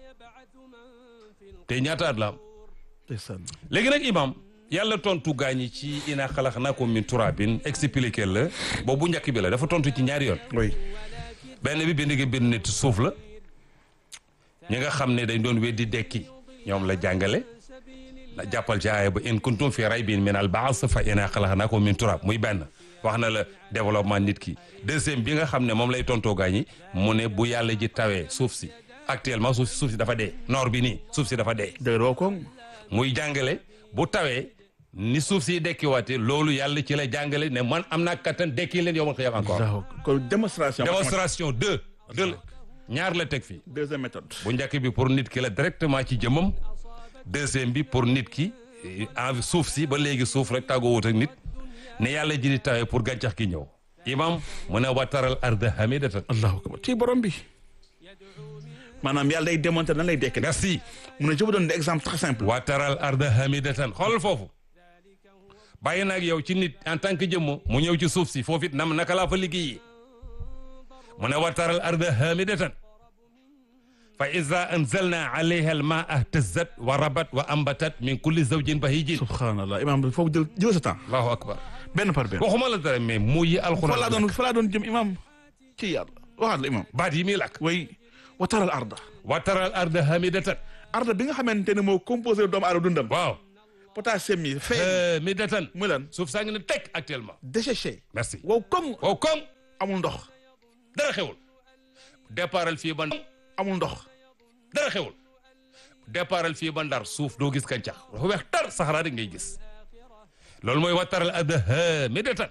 S1: te ñaata at la am
S2: ndeysaan
S1: léegi nag imam yàlla tontu gaañi ci ina xalaqnaakum min turabin expliqué la boobu bu njëkk bi la dafa tontu ci ñaari yoon
S2: oui
S1: benn bi bind gi bind nit suuf la ñi nga xam ne dañ doon weddi dekki ñoom la jàngale la jàppal ci aaya ba in kuntum fi raybin min al baas fa ina xalaqnaakum min turab muy benn wax na la développement nit ki deuxième bi nga xam ne moom lay tontoo gaañi mu ne bu yàlla ji tawee suuf si actuellement suuf suuf si dafa dee noor bi nii suuf si dafa dee
S2: dëgg woo ko
S1: muy jàngale bu tawee ni suuf si dekkiwaate loolu yàlla ci la jàngale ne man am naa kattan dekki leen yow ma xëyam encore
S2: waaw kon démonstration
S1: démonstration deux deux la ñaar la teg fii
S2: deuxième méthode
S1: bu njëkk bi pour nit ki la directement ci jëmmam deuxième bi pour nit ki en suuf si ba léegi suuf rek tàggoo wut ak nit ne yàlla ji di tawee pour gàncax gi ñëw imam mu ne wataral arda hamidatan
S2: allahu akbar ci borom bi maanaam yàlla day démontré nan lay dekk
S1: merci
S2: mu ne je vous donne des exemples très simples
S1: wataral arda hamidatan xoolal foofu bàyyi naag yow ci nit en tant que jëmm mu ñëw ci suuf si foofu it nam naka laa fa liggéeyee mu ne wataral arda hamidatan fa iza anzalna alayha al maa ihtazat wa rabat wa ambatat min kulli zawjin bahijin
S2: subhanallah imam bi foofu jël jël sa temps
S1: allahu akbar
S2: benn par benn
S1: waxuma la dara mais mu yi
S2: fa laa
S1: alxuraan
S2: doon fa laa doon jëm imam ci yàlla waxaat la imam
S1: baat yi muy làkk
S2: way wa taral arda
S1: wa taral arda hamidatan
S2: arda bi nga xamante ne moo composé doomu aadama dundam
S1: waaw
S2: potassium yi fee
S1: hamidatan
S2: muy lan
S1: suuf saa ngi ne teg actuellement
S2: desséché
S1: merci
S2: wow koŋ
S1: waaw koŋ
S2: amul ndox
S1: dara xewul départal fii ba
S2: amul ndox
S1: dara xewul départal fii ba ndar suuf doo gis gàncax dafa weex tar saxaraa rek ngay gis loolu mooy wa taral arda hamidatan